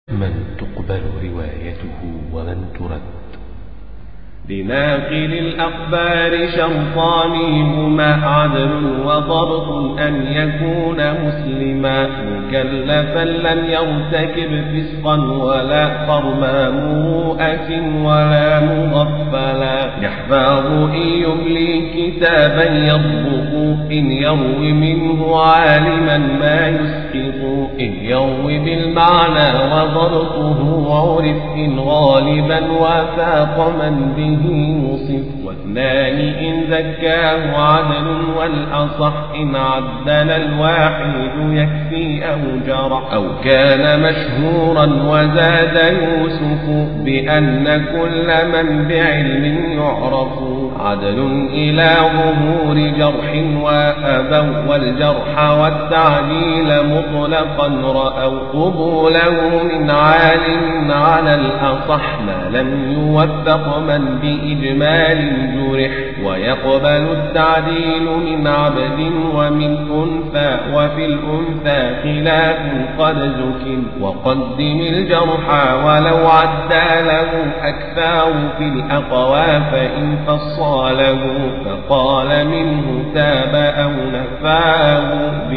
من تقبل روايته ومن ترد لناقل الأخبار شرطان هما عدل وضبط أن يكون مسلما مكلفا لم يرتكب فسقا ولا حرما مروءة ولا مغفلا يحفظ إن يملي كتابا يضبط إن يروي منه عالما ما يسقط إن يروي بالمعنى وضبطه عرف إن غالبا وفاق من به وصف واثنان إن زكاه عدل والأصح إن عدل الواحد يكفي أو جرى أو كان مشهورا وزاد يوسف بأن كل من بعلم يعرف عدل إلى ظهور جرح وأبوا والجرح والتعديل مطلقا رأوا قبوله من عالم على الأصح ما لم يوفق من بإجمال جرح ويقبل التعديل من عبد ومن أنثى وفي الأنثى خلاف قد زك وقدم الجرح ولو عدى له أكثر في الأقوى فإن فصاله فقال منه تاب أو نفاه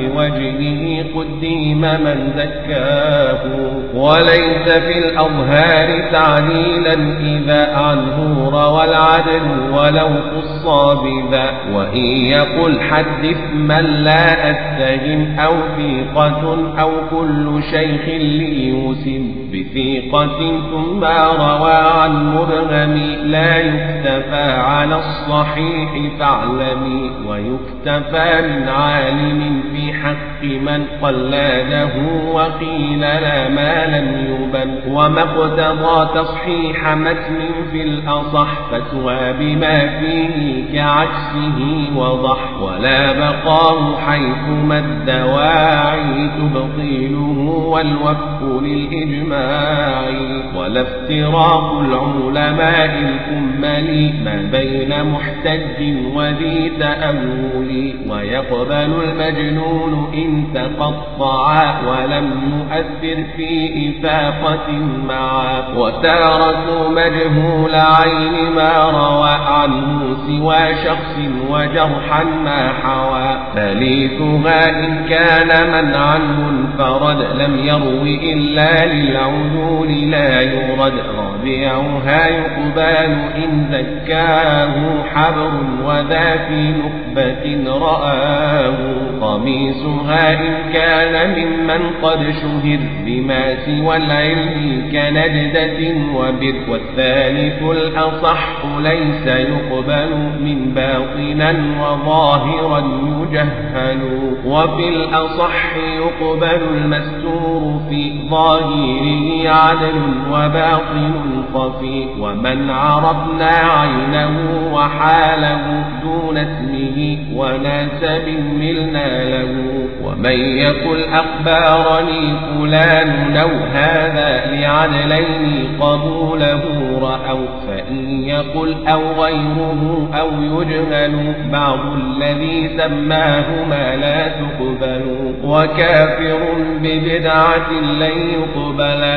بوجهه قديم من زكاه وليس في الأظهار تعديلا إذا عنه روى العدل ولو خص بذا وإن يقل حدث من لا أتهم أو ثيقة أو كل شيخ ليوسم بثيقة ثم روى عن مبهم لا يكتفى على الصحيح فاعلمي ويكتفى من عالم في حق من قلاده وقيل لا ما لم يبن وما اقتضى تصحيح متن في الأصح فتوى بما فيه كعكسه وضح ولا بقاه حيث ما الدواعي تبطيله والوفق للإجماع ولا افتراق العلماء الكمل ما بين محتج وذي تأول ويقبل المجنون إن تقطعا ولم يؤثر في إفاقة معا وتاركوا مجهول عين ما روى عنه سوى شخص وجرحا ما حوى ثالثها إن كان منعا منفرد لم يروي إلا للعدول لا يرد رابعها يقبال إن ذكاه حبر وذا في نخبة رآه قميصها إن كان ممن قد شهر بما سوى العلم كنجدة وبر والثالث الأصح ليس يقبل من باطنا وظاهرا يجهل وفي الأصح يقبل المستور في ظاهره عدل وباطن خفي ومن عرفنا عينه وحاله دون اسمه وناسب ملنا له ومن يقل أخبارني فلان لو هذا لعدلين قبوله رأوا فإن يقل أو غيره أو يجهل بعض الذي سماهما لا تقبل وكافر ببدعة لن يقبل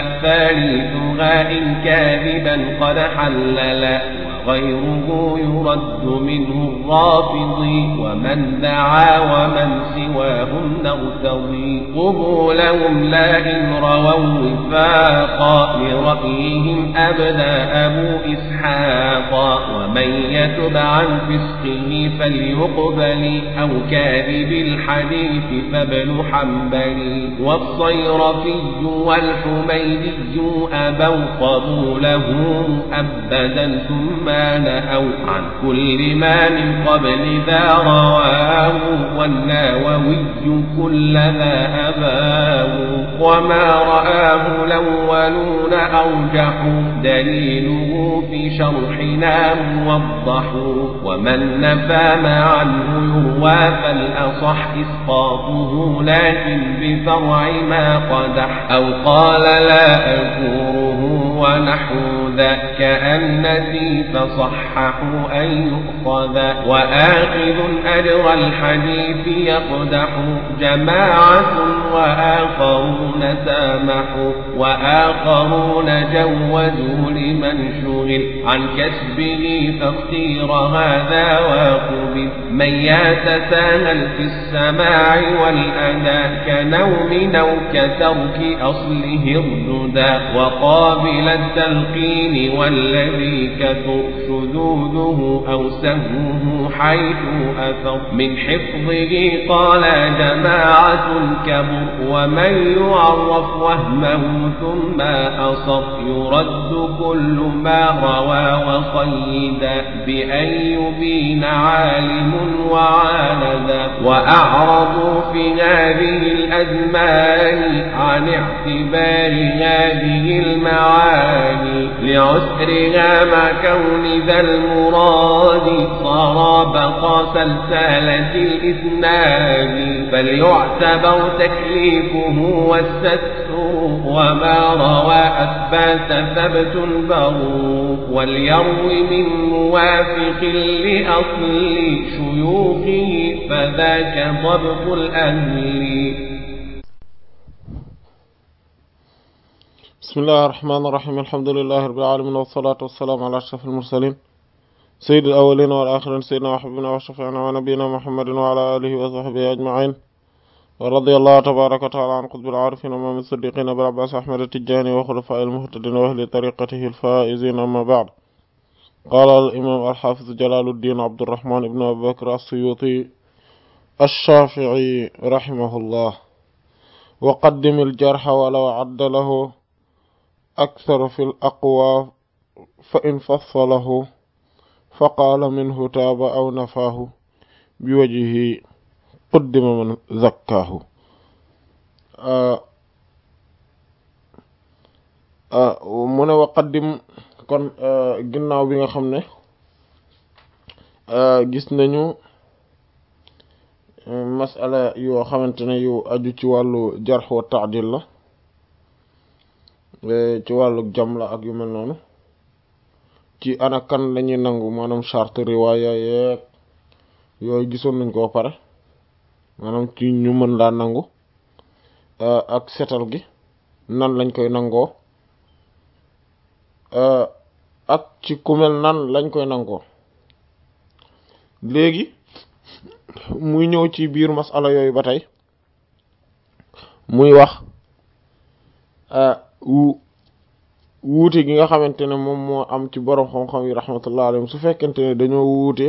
ثالثها إن كاذبا قد حلل وغيره يرد منه الرافض ومن دعا ومن سواهم نغتضي قبولهم لا إن رووا وفاقا لرأيهم أبدى أبو إسحاق ومن يتب عن فسقه فليقبل أو كاذب الحديث فابن حنبل والصيرفي والحميدي أبوا قبوله أبدا ثم نهوا عن كل ما من قبل ذا رواه والناوي كل ذا أباه وما رآه الأولون أرجحوا دليله في شرحنا موضح ومن نفى ما عنه يروى فالأصح إسقاطه لكن بفرع ما قدح أو قال لا أذكره ونحو ذا كأن نسي فصححوا أن يؤخذ وآخذ أجر الحديث يقدح جماعة وآخرون سامحوا وآخر وآخرون جوزوا لمن شغل عن كسبه فاختير هذا وقبل من يتساهل في السماع والأداء كنوم أو كترك أصله الردى وقابل التلقين والذي كثر شذوذه أو سهوه حيث أثر من حفظه قال جماعة كبر ومن يعرف وهمه ثم أصر يرد كل ما روى وقيدا بأن يبين عالم وعاندا وأعرضوا في هذه الأزمان عن اعتبار هذه المعاني لعسرها مع كون ذا المراد صار بقى سلسلة الإسناد فليعتبر تكليفه والستر وما روى أثبات ثبت برو وليروي من موافق لأصل شيوخه فذاك ضبط الأهل بسم الله الرحمن الرحيم الحمد لله رب العالمين والصلاة والسلام على أشرف المرسلين سيد الأولين والآخرين سيدنا وحبنا وشفيعنا ونبينا محمد وعلى آله وصحبه أجمعين ورضي الله تبارك وتعالى عن قطب العارفين ومن الصديقين أبي العباس أحمد التجاني وخلفاء المهتدين وأهل طريقته الفائزين أما بعد قال الإمام الحافظ جلال الدين عبد الرحمن بن أبي بكر السيوطي الشافعي رحمه الله وقدم الجرح ولو عد له أكثر في الأقوى فإن فصله فقال منه تاب أو نفاه بوجهه قدم من زكاه mu ne waqaddim kon ginnaaw bi nga xam ne gis nañu masala yoo xamante ne yu aju ci wàllu jarx wa taadil la ci wàllu jam la ak yu mel noonu ci ana kan lañuy nangu maanaam charte riwaaya yeeg yooyu gisoon nañ ko pare maanaam ci ñu mën laa nangu ak setal gi nan lañ koy nangoo ak ci ku mel nan lañ koy nangoo léegi muy ñëw ci biir masala yooyu ba tey muy wax wuute gi nga xamante ne moom moo am ci borom xam-xam yi rahmatullah alayhim su fekkente ne dañoo wuute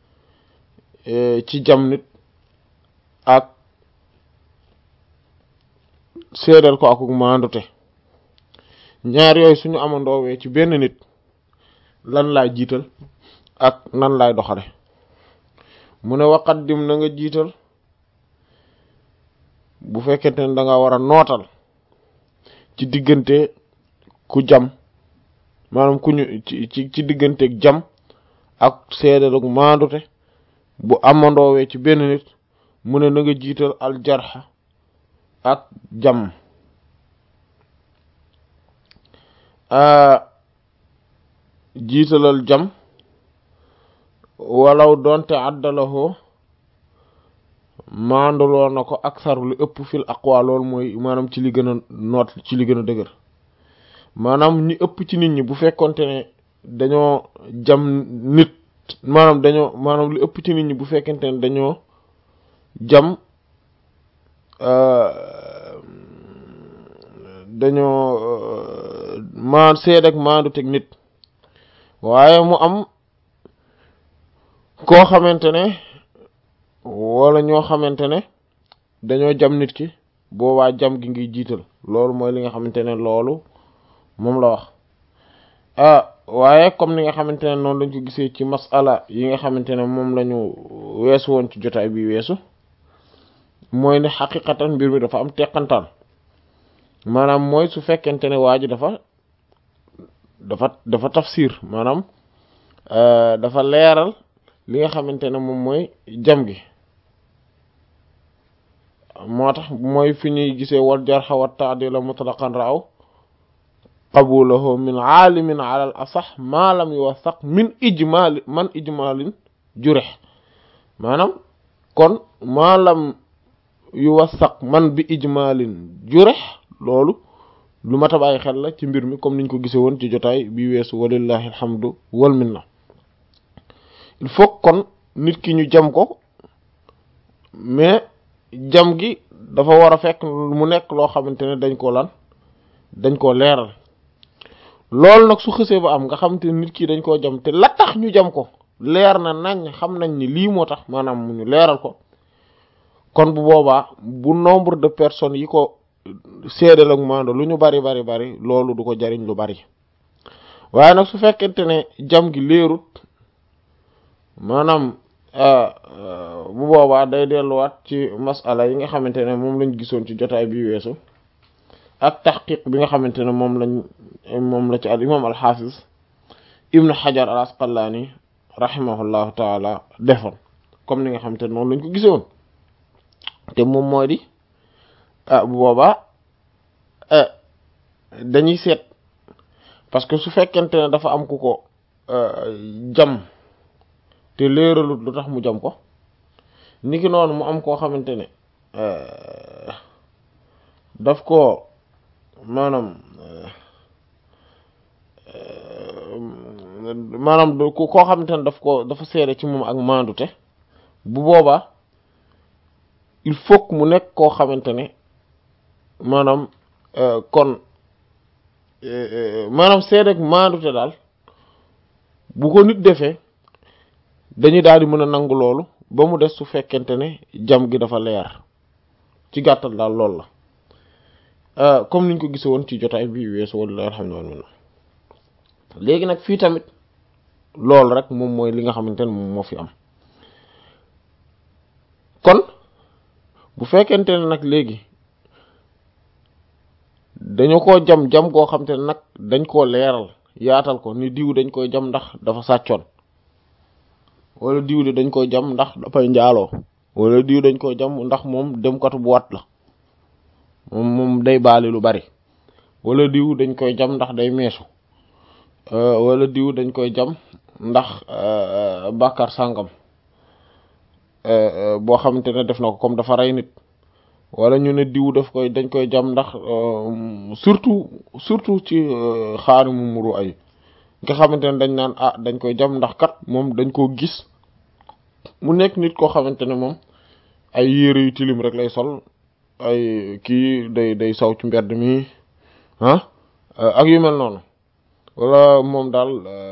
ci jam nit ak seedal ko akuk maandute ñaar yooyu suñu amandoowee ci benn nit lan laay jiital ak nan laay doxale mu ne waqaddim na nga jiital bu fekkente ne da nga war a nootal ci diggante ku jam maanaam ku ñu ci ci digganteeg jam ak seedal ak maandute bu amandoowee ci benn nit mu ne na nga jiital aljarxa ak jam jiitalal jam walaw doonte àddalahoo maanduloo na ko aksar lu ëpp fil aqwa loolu mooy maanaam ci li gën a noot ci li gën a dëgër maanaam ñi ëpp ci nit ñi bu fekkonte ne dañoo jam nit maanaam dañoo maanaam lu ëpp ci nit ñi bu fekkente ne dañoo jam dañoo maa seed ak maandu teg nit waaye mu am koo xamante ne wala ñoo xamante ne dañoo jam nit ki boobaa jam gi ngi jiital loolu mooy li nga xamante ne loolu moom la wax ah waaye comme ni nga xamante ne noonu lañ ko gisee ci masala yi nga xamante ne moom la ñu weesu woon ci jotaay bi weesu mooy ne xaqiqatan mbir mi dafa am teqantaan maanaam mooy su fekkente ne waa ji dafa dafa dafa tafsir maanaam dafa leeral li nga xamante ne moom mooy jam gi moo tax mooy fi ñuy gisee wal jarxa wa taadila mutlaqan raaw qabulahu min aalimin ala al asax maa lam yuwasaq min ijmaali man ijmaalin jurex maanaam kon maa lam yuwasaq man bi ijmaalin jurex loolu lu mat a bàyyi xel la ci mbir mi comme niñ ko gisee woon ci jotaay bi weesu walillahi alhamdu wal minna il faut kon nit ki ñu jam ko mais jam gi dafa war a fekk mu nekk loo xamante ne dañ ko lan dañ koo leeral loolu nag su xësee ba am nga xamante ne nit ki dañ koo jam te la tax ñu jam ko leer na nañ xam nañ ni lii moo tax maanaam mu ñu leeral ko kon bu boobaa bu nombre de personnes yi ko seedal ak maando lu ñu bari bari bari loolu du ko jariñ lu bari waaye nag su fekkente ne jam gi leerut maanaam bu boobaa day delluwaat ci masala yi nga xamante ne moom lañ gisoon ci jotaay bi weesu ak taxqiq bi nga xamante ne moom lañ moom la ci al imam al xaafis ibnu xajar al asqalaani rahimahullahu taala defoon comme ni nga xamante ne noonu lañ ko gisoon te moom mooy di ah bu boobaa dañuy seet parce que su fekkente ne dafa am ku ko jam te leeralut lu tax mu jam ko niki noonu mu am koo xamante ne daf ko maanaam maanaam koo xamante ne daf ko dafa seede ci moom ak maandute bu boobaa il faut que mu nekk koo xamante ne maanaam kon maanaam seede ak maandute daal bu ko nit defee dañuy daal di mën a nangu loolu ba mu des su fekkente ne jam gi dafa leer ci gàttal daal loolu la comme niñ ko gise woon ci jotaay bi weesu walla alhamdulillah léegi nag fii tamit loolu rek moom mooy li nga xamante ne moom moo fi am kon bu fekkente ne nag léegi dañu ko jam jam goo xamante ne nag dañ koo leeral yaatal ko ni diw dañ koy jam ndax dafa sàccoon wala diw de dañ koy jam ndax dafay njaaloo wala diw dañ koy jam ndax moom demkatu bu wat la moom moom day baali lu bari wala diw dañ koy jam ndax day meesu wala diw dañ koy jam ndax bàkkaar sàngam boo xamante ne def na ko comme dafa rey nit wala ñu ne diw daf koy dañ koy jam ndax surtout surtout ci xaari mu muru ay nga xamante ne dañ naan ah dañ koy jam ndax kat moom dañ koo gis mu nekk nit koo xamante ne moom ay yére yu tilim rek lay sol ay kii day day saw ci mbedd mi ah ak yu mel noonu wala moom daal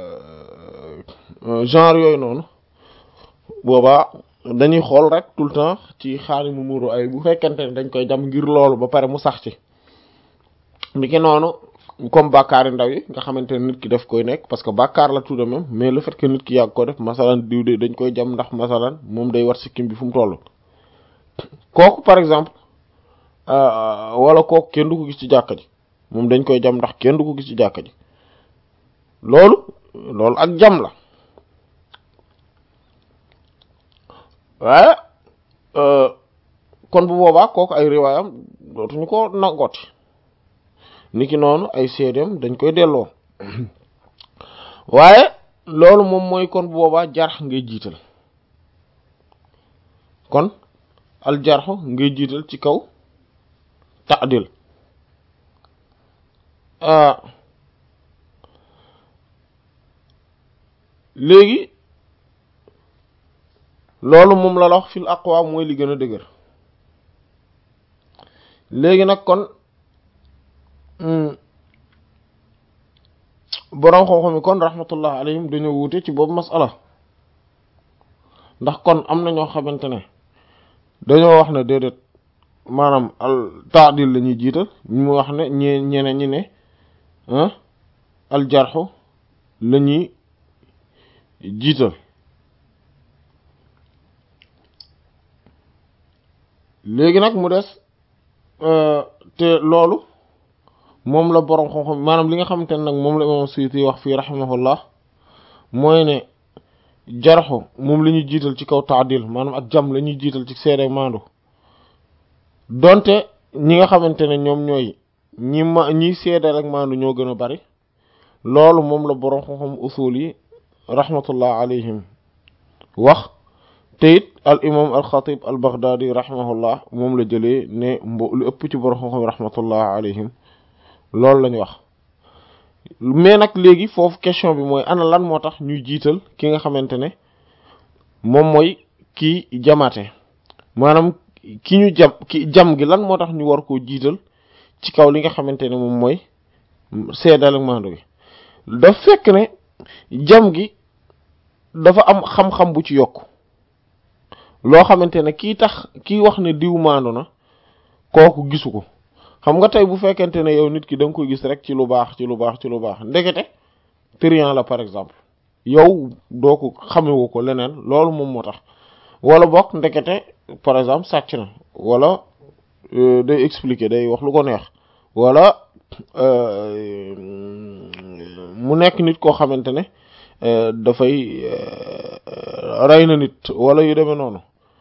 genre yooyu noonu boobaa dañuy xool rek tout le temps ci xaari mu muru ay bu fekkente ne dañ koy jam ngir loolu ba pare mu sax ci ni ki noonu comme bàkkaari ndaw yi nga xamante ne nit ki daf koy nekk parce que bàkkaar la tout de même mais le fait que nit ki yàgg ko def masalan diw de dañ koy jam ndax masalan moom day war sikkim bi fu mu toll kooku par exemple wala kooku kenn du ko gis ci jàkka ji moom dañ koy jam ndax kenn du ko gis ci jàkka ji loolu loolu ak jam la waaye kon bu boobaa kooku ay riwaayam dootuñu ko nangooti niki noonu ay seedeem dañ koy delloo waaye loolu moom mooy kon bu boobaa jarx ngay jiital kon al jarxu ngay jiital ci kaw ta'dil léegi loolu moom la la wax fil aqwa mooy li gën a dëgër léegi nag kon boroom xam-xam yi kon rahmatullah alayhim dañoo wuute ci boobu masala ndax kon am na ñoo xamante ne dañoo wax ne déedéet maanaam al taadil la ñuy jiital mu wax ne ñe ñeneen ñi ne al jarxu la ñuy jiital léegi nag mu des te loolu moom la boroom xam-xam maanaam li nga xamante ne nag moom la imam Suyuti wax fii rahimahullah mooy ne jarxu moom la ñuy jiital ci kaw taadil maanaam ak jam la ñuy jiital ci seede maandu donte ñi nga xamante ne ñoom ñooy ñi ma ñiy seede rek maandu ñoo gën a bari loolu moom la boroom xam-xam usul yi rahmatullah alayhim wax te it al imam al xatib al baghdadi rahimahullah moom la jëlee ne mbo lu ëpp ci boroom xam-xam rahmatullah alayhim loolu lañu wax mais nag léegi foofu question bi mooy ana lan moo tax ñuy jiital ki nga xamante ne moom mooy kii jamaate maanaam ki ñu jam ki jam gi lan moo tax ñu war koo jiital ci kaw li nga xamante ne moom mooy seedal ak maandu gi daf fekk ne jam gi dafa am xam-xam bu ci yokk loo xamante ne kii tax kii wax ne diw maandu na kooku gisu ko xam nga tey bu fekkente ne yow nit ki da nga koy gis rek ci lu baax ci lu baax ci lu baax ndekete trian la par exemple yow doo ko xamewu ko leneen loolu moom moo tax wala bokk ndekete par exemple sàcc na wala day expliquer day wax lu ko neex wala mu nekk nit koo xamante ne dafay rey na nit wala yu demee noonu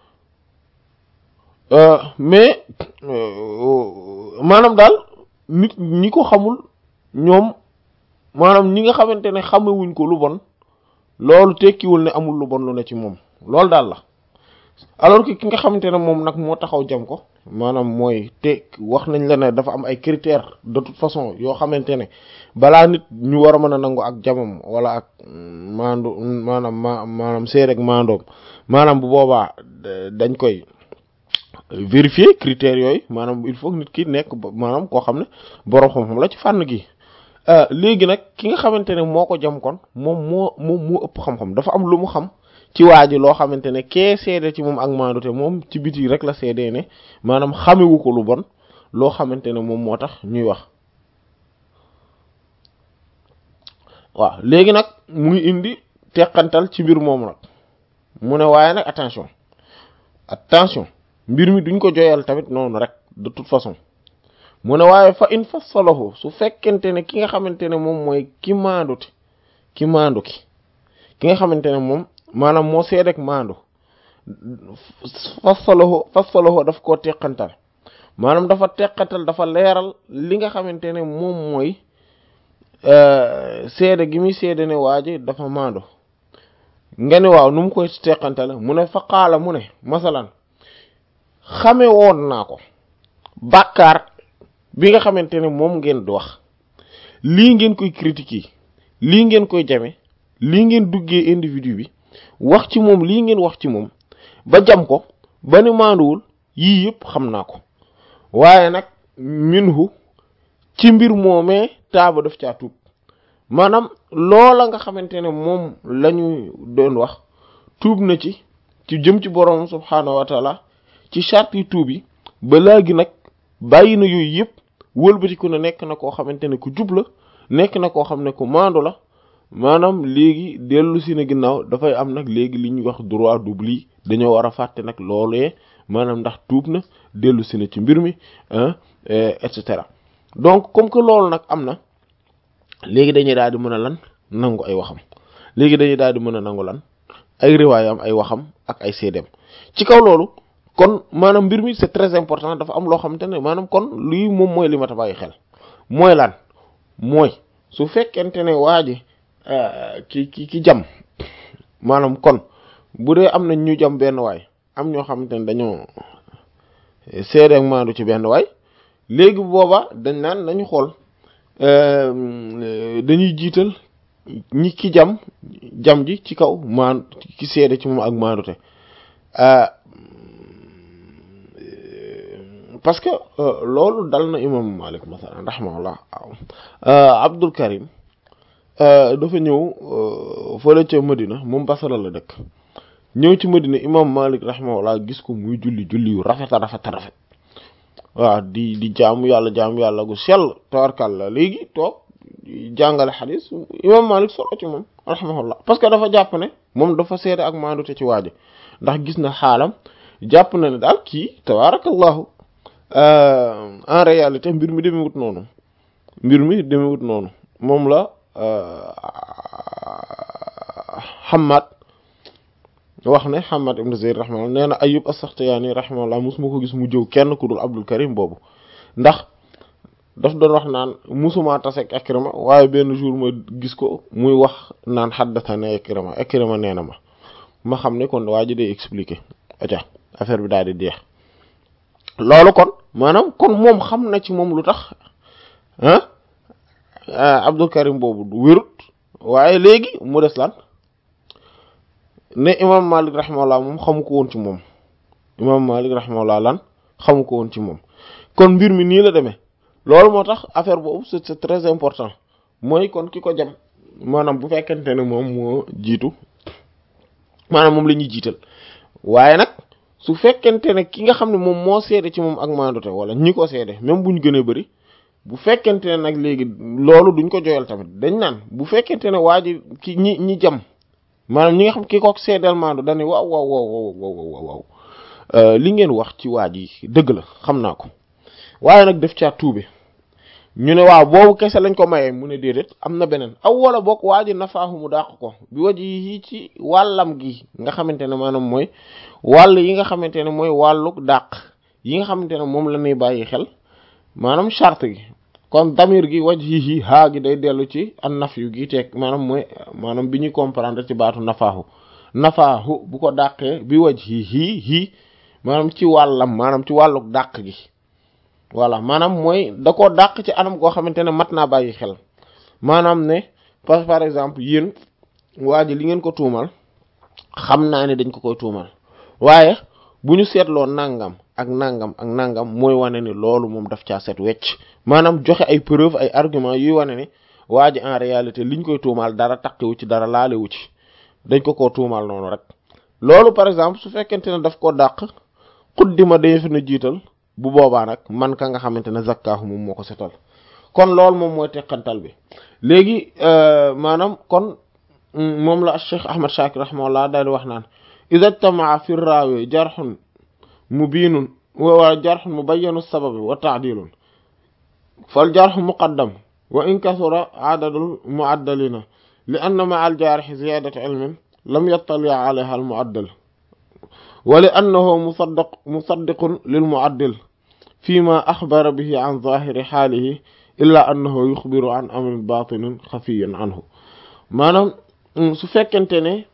mais maanaam daal nit ñi ko xamul ñoom maanaam ñi nga xamante ne xamewuñ ko lu bon loolu tekkiwul ne amul lu bon lu ne ci moom loolu daal la alors que ki nga xamante ne moom nag moo taxaw jam ko maanaam mooy te wax nañ la ne dafa am ay critères de toute façon yoo xamante ne balaa nit ñu war a mën a nangu ak jamam wala ak maandu maanaam ma maanaam seet ak maandoom maanaam bu boobaa dañ koy vérifier critères yooyu maanaam il faut nit ki nekk maanaam koo xam ne borom xam-xam la ci fànn gi léegi nag ki nga xamante ne moo ko jam kon moom moo moom moo ëpp xam-xam dafa am lu mu xam ci waa ji loo xamante ne kee seede ci moom ak maandu te moom ci biti rek la seedee ne maanaam xamewu ko lu bon loo xamante ne moom moo tax ñuy wax waaw léegi nag mu ngi indi teqantal ci mbir moomu nag mu ne waaye nag attention attention mbir mi duñ ko joyal tamit noonu rek de toute façon mu ne waaye fa in fassalahu su fekkente ne ki nga xamante ne moom mooy ki maanduti ki maandu ki ki nga xamante ne moom maanaam moo seed ak maandu fassalahu fassalahu daf koo teqantal maanaam dafa teqantal dafa leeral li nga xamante ne moom mooy seede gi muy seede ne waa ji dafa maandu nga ne waaw nu mu koy teqantale mu ne fa qaala mu ne masalan xame woon naa ko bàkkaar bi nga xamante ne moom ngeen di wax lii ngeen koy critiquer lii ngeen koy jame lii ngeen duggee individu bi wax ci moom lii ngeen wax ci moom ba jam ko ba ni maanduwul yii yëpp xam naa ko waaye nag minhu ci mbir moomee taaba daf caa tuub maanaam loola nga xamante ne moom la ñu doon wax tuub na ci ci jëm ci boroom subhaanahu wa taala ci charte yi tuub yi ba léegi nag bàyyi na yooyu yëpp wëlbatiku na nekk na koo xamante ne ku jub la nekk na koo xam ne ku maandu la maanaam léegi dellu si na ginnaaw dafay am nag léegi li ñuy wax droit d'oubli dañoo war a fàtte nag loolee maanaam ndax tuub na dellu si na ci mbir mi et cetera donc comme que loolu nag am na léegi dañuy daal di mën a lan nangu ay waxam léegi dañuy daal di mën a nangu lan ay riwaayam ay waxam ak ay seedeem ci kaw loolu kon maanaam mbir mi c'est très important dafa am loo xamante ne maanaam kon lii moom mooy li ma ta bàyyi xel mooy lan mooy su fekkente ne waa ji ki ki ki jam maanaam kon bu dee am na ñu jam benn waay am ñoo xamante ne dañoo seede ak maandu ci benn waay léegi booba dañ naan nañu xool dañuy jiital ñi ki jam jam ji ci kaw maan ki seede ci moom ak maandute parce que loolu dal na imam Malik masalan rahimahullah Abdul Karim dafa ñëw fële ca Medina moom Basra la dëkk ñëw ci Medina imam Malik rahimahullah gis ko muy julli julli yu rafet a rafet a rafet waaw di di jaamu yàlla jaamu yàlla gu sell tawarkal léegi toog jàngale xadis imam Malik solo ci moom rahimahullah parce que dafa jàpp ne moom dafa seede ak maandute ci waaji ndax gis na xaalam jàpp na ne daal kii tabarakallahu en réalité mbir mi demewut noonu mbir mi demewut noonu moom la Hammad wax ne Hammad ibn Zayd rahimahullah nee na Ayyub as-Sakhtiyani rahimahullah musuma ko gis mu jëw kenn ku dul Abdul Karim boobu ndax daf doon wax naan musuma tase ak Ikrima waaye benn jour ma gis ko muy wax naan haddathana Ikrima Ikrima nee na ma ma xam ne kon waa ji day expliquer aca affaire bi daal di jeex loolu kon maanaam kon moom xam na ci moom lu tax ah Abdul Karim boobu wérut waaye léegi mu des lan ne imam Malik rahimahullah moom xamu ko woon ci moom imam Malik rahimahullah lan xamu ko woon ci moom kon mbir mi nii la demee loolu moo tax affaire boobu c'est c'est très important mooy kon ki ko jam maanaam bu fekkente ne moom moo jiitu maanaam moom la ñuy jiital waaye nag su fekkente ne ki nga xam ne moom moo seede ci moom ak maandute wala ñi ko seede même bu ñu gënee bëri bu fekkente ne nag léegi loolu duñ ko joyal tamit dañ naan bu fekkente ne waa ji ki ñi ñi jam maanaam ñi nga xam ki ko seedeel maandu dañuy waaw waaw waaw waaw waaw li ngeen wax ci waa ji dëgg la xam naa ko waaye nag def caa tuube ñu ne waaw boobu kese lañ ko mayee mu ne déedéet am na beneen aw wala bokk waa ji nafaahu mu dàq ko bi waji yi ci wàllam gi nga xamante ne maanaam mooy wàll yi nga xamante ne mooy wàllu dàq yi nga xamante ne moom la ñuy bàyyi xel maanaam charte gi kon damir gi waj yi haa gi day dellu ci an naf yu gi teeg maanaam mooy maanaam bi ñuy comprendre ci baatu nafaahu nafaahu bu ko dàqee bi waj yi hii maanaam ci wàllam maanaam ci wàllu dàq gi voilà maanaam mooy da koo dàq ci anam goo xamante ne mat naa bàyyi xel maanaam ne par par exemple yéen waa ji li ngeen ko tuumal xam naa ne dañ ko koy tuumal waaye bu ñu seetloo nangam ak nangam ak nangam mooy wane ni loolu moom daf caa set wecc maanaam joxe ay preuve ay argument yuy wane ni waa ji en réalité liñ koy tuumal dara takkiwu ci dara laalewu ci dañ ko koo tuumal noonu rek loolu par exemple su fekkente ne daf koo dàq xuddima dañu fi na jiital bu boobaa nag man ka nga xamante ne zakkaahu moom moo ko setal kon loolu moom mooy teqantal bi léegi maanaam kon moom la Cheikh Ahmad Shakir rahimahullah daal di wax naan ida jtamaa fi raawi jarxun mubiinun wa jarxun mubayyanu sababi wa taadilun fal jarxu muqaddam wa in kasura adadul muaddalina li anna ma al jaarixi ziyadatu ilmin lam yattali alayha al muaddal wa li annahu musaddaq musaddiqun lil muaddil fima axbara bihi an zahiri xaalihi illa annahu yuxbiru an amrin batinin xafiyin anhu maanaam su fekkente ne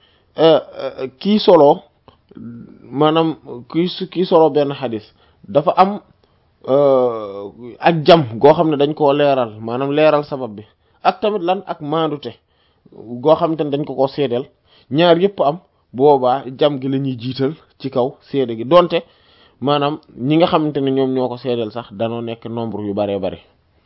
kii solo maanaam kii kii solo benn xadis dafa am ak jam goo xam ne dañ koo leeral maanaam leeral sabab bi ak tamit lan ak maandute goo xamante ne dañ ko koo seedeel ñaar yëpp am boobaa jam gi la ñuy jiital ci kaw seede gi donte maanaam ñi nga xamante ne ñoom ñoo ko seedeel sax danoo nekk nombre yu baree bare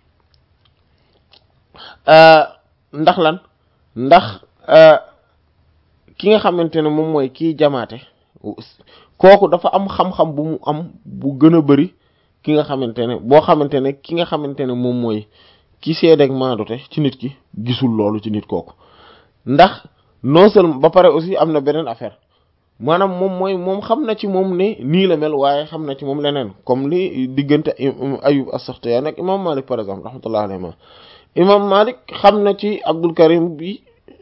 ndax lan ndax ki nga xamante ne moom mooy kii jamaate kooku dafa am xam-xam bu mu am bu gën a bari ki nga xamante ne boo xamante ne ki nga xamante ne moom mooy ki seedeeg maandute ci nit ki gisul loolu ci nit kooku ndax non seulement ba pare aussi am na beneen affaire maanaam moom mooy moom xam na ci moom ne nii la mel waaye xam na ci moom leneen comme li diggante Ayub as-Saxtiyaani ak imam Malik par exemple rahmatullah alayhi imam Malik xam na ci Abdul Karim bi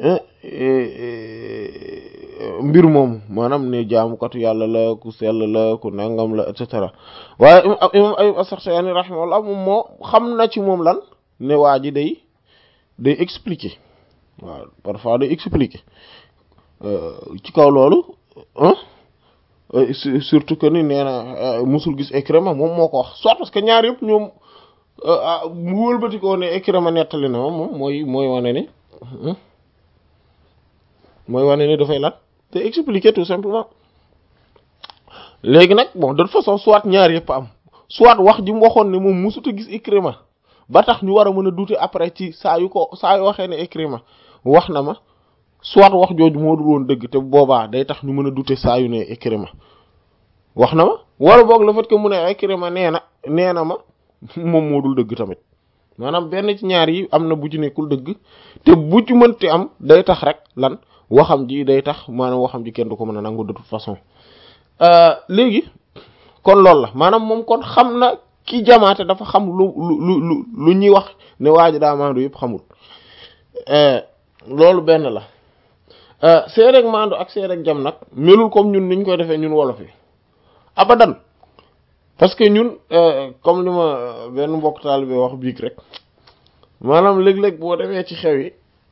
mbir moomu maanaam ne jaamukatu yàlla la ku sell la ku nangam la et cetera waaye imam Ayub as-Saxtiyaani rahimahullah moom moo xam na ci moom lan ne waa ji day day expliquer waaw parfois day expliquer ci kaw loolu surtout que ni nee na musul gis Ikrima moom moo ko wax soit parce que ñaar yëpp ñoom mu wëlbati ko ne Ikrima nettali na moom mooy mooy wane ni mooy wane ni dafay lan te expliquer tout simplement léegi nag bon de toute façon soit ñaar yëpp am soit wax ji mu waxoon ne moom musut a gis Ikrima ba tax ñu war a mën a douter après ci saa yu ko saa yu waxee ne Ikrima wax na ma soit wax jooju moo dul woon dëgg te boobaa day tax ñu mën a douter saa yu ne Ikrima wax na ma wala boog le fait que mu ne Ikrima nee na nee na ma moom moo dul dëgg tamit maanaam benn ci ñaar yi am na bu ci nekkul dëgg te bu ci mënti am day tax rek lan waxam ji day tax maanaam waxam ji kenn du ko mën a nangu de toute façon léegi kon loolu la maanaam moom kon xam na ki jamaate dafa xam lu lu lu lu ñuy wax ne waa ji daa maandu yëpp xamul loolu benn la seereeg maandu ak seereeg jam nag melul comme ñun niñ koy defee ñun wolof yi abadan parce que ñun comme li ma benn mbokk taal bi wax biig rek maanaam léeg-léeg boo demee ci xew yi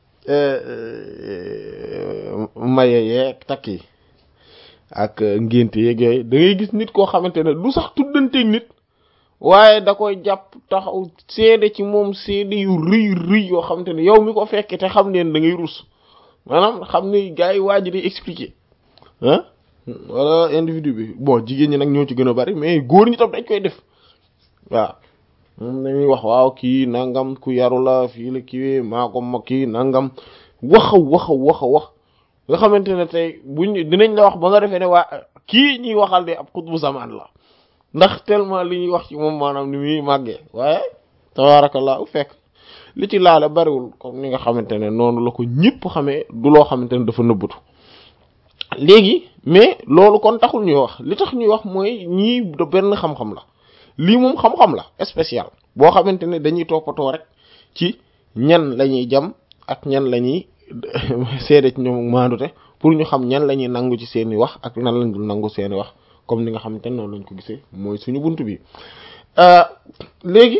maye yeeg takk yi ak ngénte yeeg yooyu da ngay gis nit koo xamante ne du sax tuddanteeg nit waaye da koy jàpp taxaw seede ci moom seede yu rëy rëy yoo xam te ne yow mi ko fekke te xam leen da ngay rus maanaam xam ni gars yi waa ji di expliquer ah wala individu bi bon jigéen ñi nag ñoo ci gën a bari mais góor ñi tam dañ koy def waaw moom dañuy wax waaw kii nangam ku yaru la fii la kiiwee maa ko ma kii nangam waxa waxa waxa wax nga xamante ne tey buñ dinañ la wax ba nga defee ne waa kii ñuy waxal de ab xutbu zaman la ndax tellement li ñuy wax ci moom maanaam ni muy màggee waaye tabarakallah fekk li ci laale bariwul comme ni nga xamante ne noonu la ko ñëpp xamee du loo xamante ne dafa nëbbatu léegi mais loolu kon taxul ñuy wax li tax ñuy wax mooy ñii da benn xam-xam la lii moom xam-xam la spécial boo xamante ne dañuy toppatoo rek ci ñan la ñuy jam ak ñan la ñuy seede ci ñoom maandute pour ñu xam ñan la ñuy nangu ci seeni wax ak nan lañ dul nangu seeni wax comme ni nga xamante ne noonu lañ ko gisee mooy suñu bunt bi léegi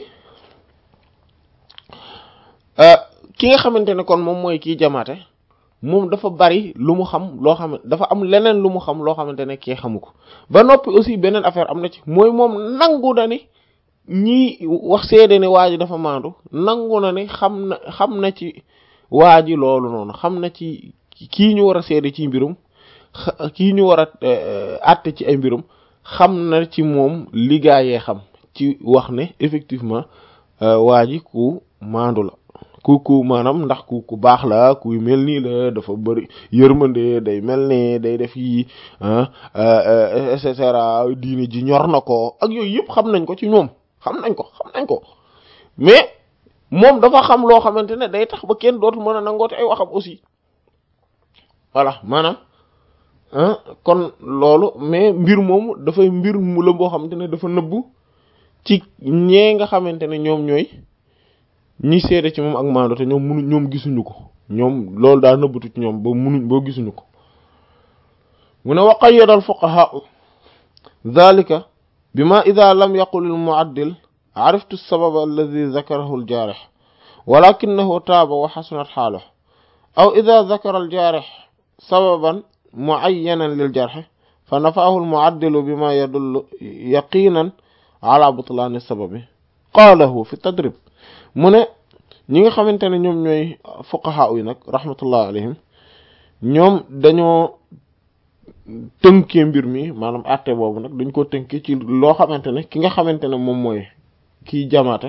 ki nga xamante ne kon moom mooy kii jamaate moom dafa bari lu mu xam loo xam dafa am leneen lu mu xam loo xamante ne kii xamu ko ba noppi aussi beneen affaire am na ci mooy moom nangu na ni ñii wax seede ne waa ji dafa maandu nangu na ni xam na xam na ci waa ji loolu noonu xam na ci kii ñu war a seede ci mbirum kii ñu war a àtte ci ay mbirum xam na ci moom ligaayee xam ci wax ne effectivement waa ji ku maandu la ku ku maanaam ndax ku ku baax la kuy mel nii la dafa bëri yërmande day mel ne day def yi et cetera diine ji ñor na ko ak yooyu yëpp xam nañ ko ci ñoom xam nañ ko xam nañ ko mais moom dafa xam loo xamante ne day tax ba kenn dootul mën a nangoote ay waxam aussi voilà maanaam kon loolu mais mbir moomu dafay mbir mu la boo xamante ne dafa nëbbu ci ñee nga xamante ne ñoom ñooy ñi seede ci moom ak maando te ñoom munu ñoom gisuñu ko ñoom loolu daa nëbbatu ci ñoom ba munuñ boo gisuñu ko mu ne wa qayyada al fuqaha dhalika bima idha lam yaqul al mu'addil ariftu as-sabab alladhi dhakarahu al jarih walakinahu taaba wa hasunat haluhu aw idha dhakara al jarih sababan mu'ayyanan lil jarh fa nafa'ahu al mu'addilu bima yadullu yaqinan ala butlan as-sababi qalahu fi tadrib mu ne ñi nga xamante ne ñoom ñooy fuqaha yi nag rahmatullah alayhim ñoom dañoo tënkee mbir mi maanaam àtte boobu nag dañ ko tënkee ci loo xamante ne ki nga xamante ne moom mooy kiy jamaate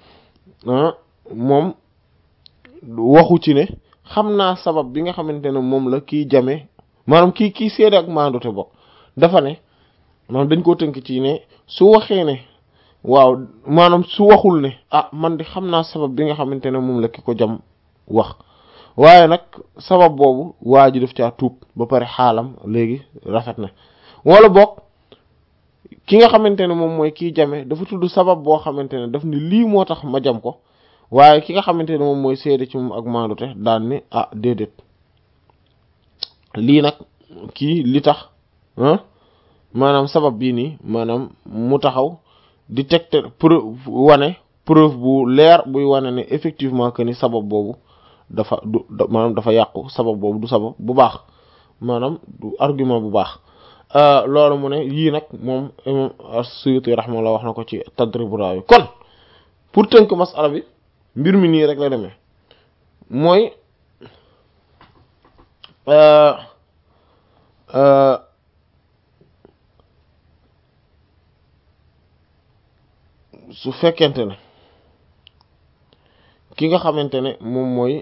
moom waxu ci ne xam naa sabab bi nga xamante ne moom la kiy jame maanaam kii kii seede ak maandute bokk dafa ne maanaam dañ koo tënk ci ne su waxee ne waaw maanaam su waxul ne ah man di xam naa sabab bi nga xamante ne moom la ki ko jam wax waaye nag sabab boobu waa ji daf caa tuub ba pare xaalam léegi rafet na wala boog ki nga xamante ne moom mooy kiy jame dafa tudd sabab boo xamante ne daf ni lii moo tax ma jam ko waaye ki nga xamante ne moom mooy seede ci moom ak maandute daan ni ah déedéet lii nag kii li tax maanaam sabab bii nii maanaam mu taxaw di tegte preuve wane preuve bu leer buy wane ne effectivement que ni sabab boobu dafa du maanaam dafa yàqu sabab boobu du sabab bu baax maanaam du argument bu baax loolu mu ne yii nag moom imam as-Suyuti rahimahullah wax na ko ci Tadribu Raawi kon pour tënk masala bi mbir mi nii rek la demee mooy su fekkente ne ki nga xamante ne moom mooy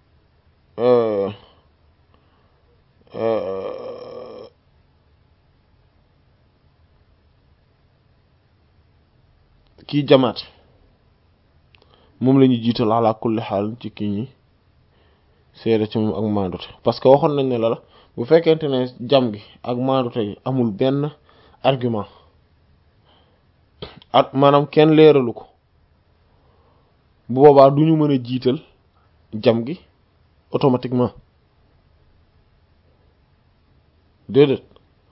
kii jamaat moom la ñu jiital ala kulli xaal ci kii ñi seede ci moom ak maandute parce que waxoon nañ ne la la bu fekkente ne jam gi ak maandute gi amul benn argument at maanaam kenn leeralu ko bu boobaa du ñu mën a jiital jam gi automatiquement déedéet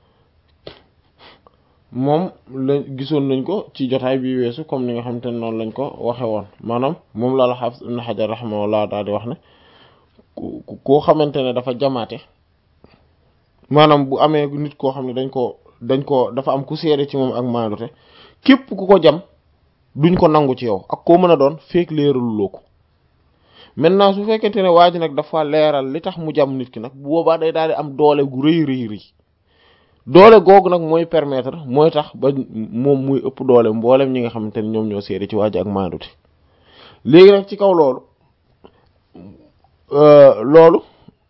moom la gisoon nañ ko ci jotaay bi weesu comme ni nga xamante ne noonu lañ ko waxe woon maanaam moom la la Hafiz Ibn Hajar rahimahullah daal di wax ne ku koo xamante ne dafa jamaate maanaam bu amee nit koo xam ne dañ ko dañ ko dafa am ku seede ci moom ak maandute képp ku ko jam duñ ko nangu ci yow ak koo mën a doon feek leeraluloo ko maintenant su fekkente ne waa ji nag dafa leeral li tax mu jam nit ki nag bu boobaa day daal di am doole gu rëy rëy rëy doole googu nag mooy permettre mooy tax ba moom muy ëpp doole mboolem ñi nga xamante ne ñoom ñoo seede ci waa ji ak maandute léegi nag ci kaw loolu loolu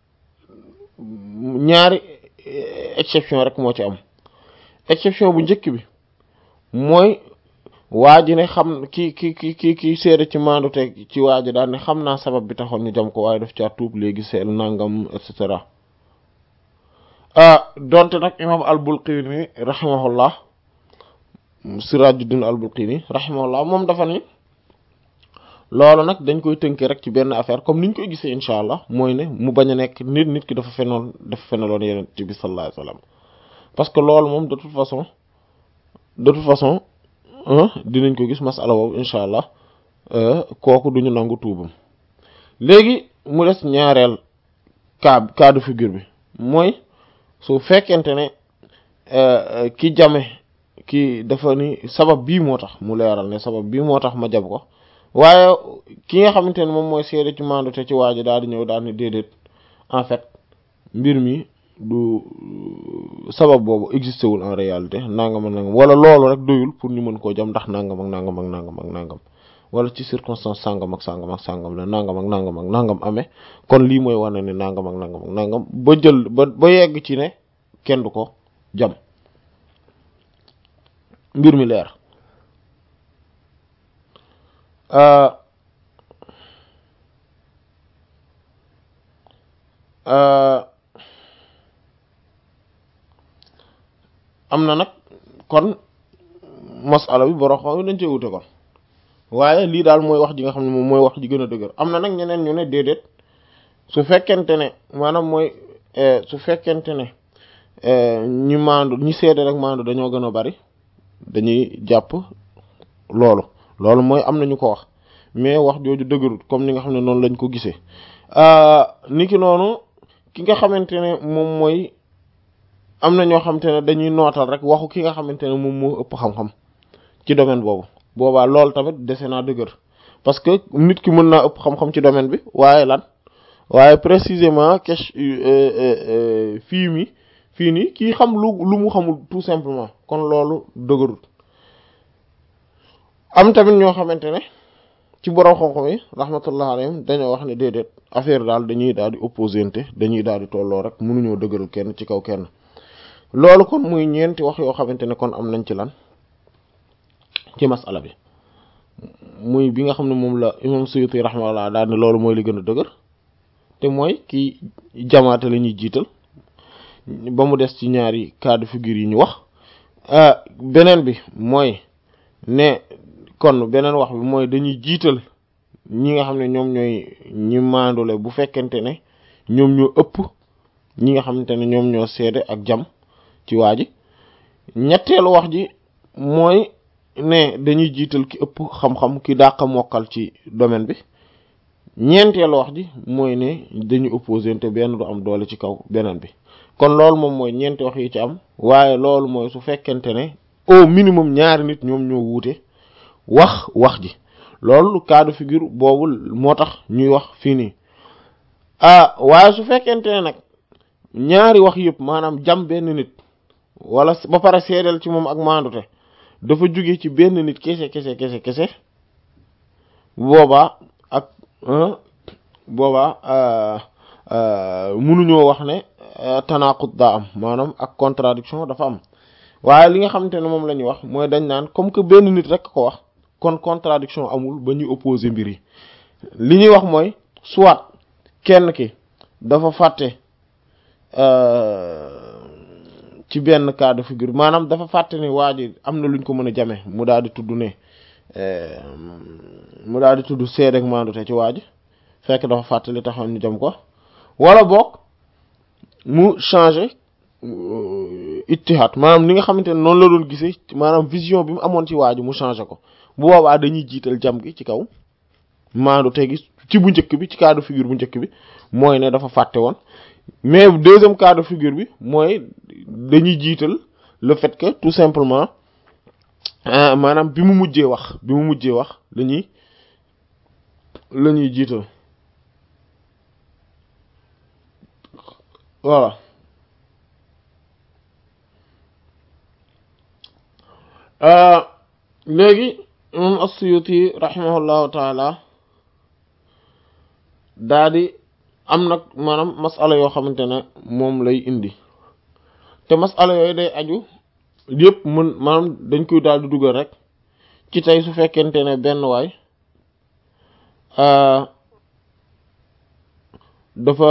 ñaari exception rek moo ci am exception bu njëkk bi mooy waa ji ne xam ki ki ki ki ki seede ci maandute ci waa ji daal ne xam naa sabab bi taxoon ñu jam ko waaye daf caa tuub léegi seel nangam et cetera donte nag imam al-Bulqini rahimahullah Sirajuddin al-Bulqini rahimahullah moom dafa ni loolu nag dañ koy tënkee rek ci benn affaire comme niñ koy gisee incha allah mooy ne mu bañ a nekk nit nit ki dafa fenoon dafa fenaloon yeneen bi sallallahu alayhi wasallam parce que loolu moom de toute façon de toute façon dinañ ko gis masala boobu incha allah kooku duñu nangu tuubam léegi mu des ñaareel cas cas de figure bi mooy su fekkente ne ki jame ki dafa ni sabab bii moo tax mu leeral ne sabab bii moo tax ma jam ko waaye ki nga xamante ne moom mooy seede ci maandu te ci waaji daal di ñëw daal ni déedéet en fait mbir mi du sabab boobu existé wul en réalité nangam ak nangam wala loolu rek doyul pour ñu mën koo jam ndax nangam ak nangam ak nangam ak nangam wala ci circonstance sangam ak sangam ak sangam la nangam ak nangam ak nangam amee kon lii mooy wane ne nangam ak nangam ak nangam ba jël ba ba yegg ci ne kenn du ko jam mbir mi leer am na nag kon masala bi boro xam dañ cee wute kon waaye lii daal mooy wax ji nga xam ne moom mooy wax ji gën a dëgër am na nag ñeneen ñu ne déedéet su fekkente ne maanaam mooy su fekkente ne ñi maandu ñi seede rek maandu dañoo gën a bari dañuy jàpp loolu loolu mooy am na ñu ko wax mais wax jooju dëgërut comme ni nga xam ne noonu lañ ko gisee niki noonu ki nga xamante ne moom mooy am na ñoo xamante ne dañuy nootal rek waxu ki nga xamante ne moom moo ëpp xam-xam ci domaine boobu boobaa loolu tamit dese naa dëgër parce que nit ki mën naa ëpp xam-xam ci domaine bi waaye lan waaye précisément question fii mi fii nii kii xam lu lu mu xamul tout simplement kon loolu dëgërut am tamit ñoo xamante ne ci borom xam-xam yi rahmatullah alayhim dañoo wax ne déedéet affaire daal dañuy daal di opposante dañuy daal di tolloo rek mënuñoo dëgëral kenn ci kaw kenn loolu kon muy ñeenti wax yoo xamante ne kon am nañ ci lan ci masala bi muy bi nga xam ne moom la imam Suyuti rahmatullah daal ne loolu mooy li gën a dëgër te mooy ki jamaate la ñuy jiital ba mu des ci ñaari cas de figure yi ñu wax beneen bi mooy ne kon beneen wax bi mooy dañuy jiital ñi nga xam ne ñoom ñooy ñi maandule bu fekkente ne ñoom ñoo ëpp ñi nga xamante ne ñoom ñoo seede ak jam ci waa ji ñetteelu wax ji mooy ne dañuy jiital ki ëpp xam-xam ki dàq mokkal ci domaine bi ñeenteelu wax ji mooy ne dañu opposé te benn du am doole ci kaw beneen bi kon loolu moom mooy ñeenti wax yi ci am waaye loolu mooy su fekkente ne au minimum ñaari nit ñoom ñoo wuute wax wax ji loolu cas de figure boobu moo tax ñuy wax fii nii ah waaye su fekkente ne nag ñaari wax yëpp maanaam jam benn nit wala ba pare seedeel ci moom ak maandute dafa jóge ci benn nit kese kese kese kese boobaa ak boobaa mënuñoo wax ne tanaqut daa am maanaam ak contradiction dafa am waaye li nga xamante ne moom la ñuy wax mooy dañ naan comme que benn nit rek ko wax kon contradiction amul ba ñuy opposer mbir yi li ñuy wax mooy soit kenn ki dafa fàtte ci benn cas de figure maanaam dafa fàtte ni waa ji am na luñ ko mën a jame mu daal di tudd ne mu daal di tudd seede ak maandute ci waa ji fekk dafa fàtte li taxoon ñu jam ko wala boog mu changer ittihaad maanaam li nga xamante ne noonu la doon gisee maanaam vision bi mu amoon ci waa ji mu changer ko bu boobaa dañuy jiital jam gi ci kaw maandu te gi ci bu njëkk bi ci cas de figure bu njëkk bi mooy ne dafa fàtte woon mais deuxième cas de figure bi mooy dañuy jiital le fait que tout simplement maanaam bi mu mujjee wax bi mu mujjee wax la ñuy la ñuy jiital voilà léegi imam as-Suyuti rahimahullahu taala daa di am nag maanaam masala yoo xamante ne moom lay indi te masala yooyu day aju yëpp mën maanaam dañ koy daal di dugal rek ci tey su fekkente ne benn waay dafa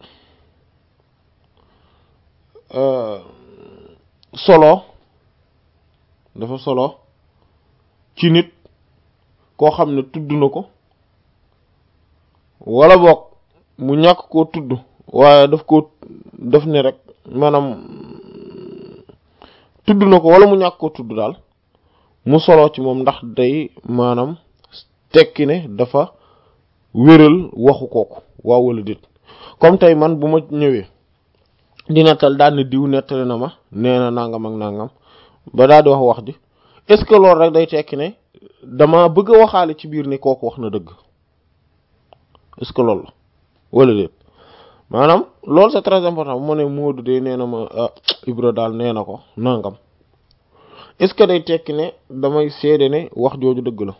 solo dafa solo ci nit koo xam ne tudd na ko wala boog mu ñàkk koo tudd waaye daf ko daf ne rek maanaam tudd na ko wala mu ñàkk koo tudd daal mu solo ci moom ndax day maanaam tekki ne dafa wéral waxu kooku waaw wala déet comme tey man bu ma ñëwee di nettal daal ne diw nettali na ma nee na nangam ak nangam ba daal di wax wax ji est-ce que loolu rek day tekki ne dama bëgg a waxaale ci biir ne kooku wax na dëgg est-ce que loolu la wala déet maanaam loolu c'est très important bu ma ne Moodu de nee na ma ah Ibra daal nee na ko nangam est-ce que day tekki ne damay seede ne wax jooju dëgg la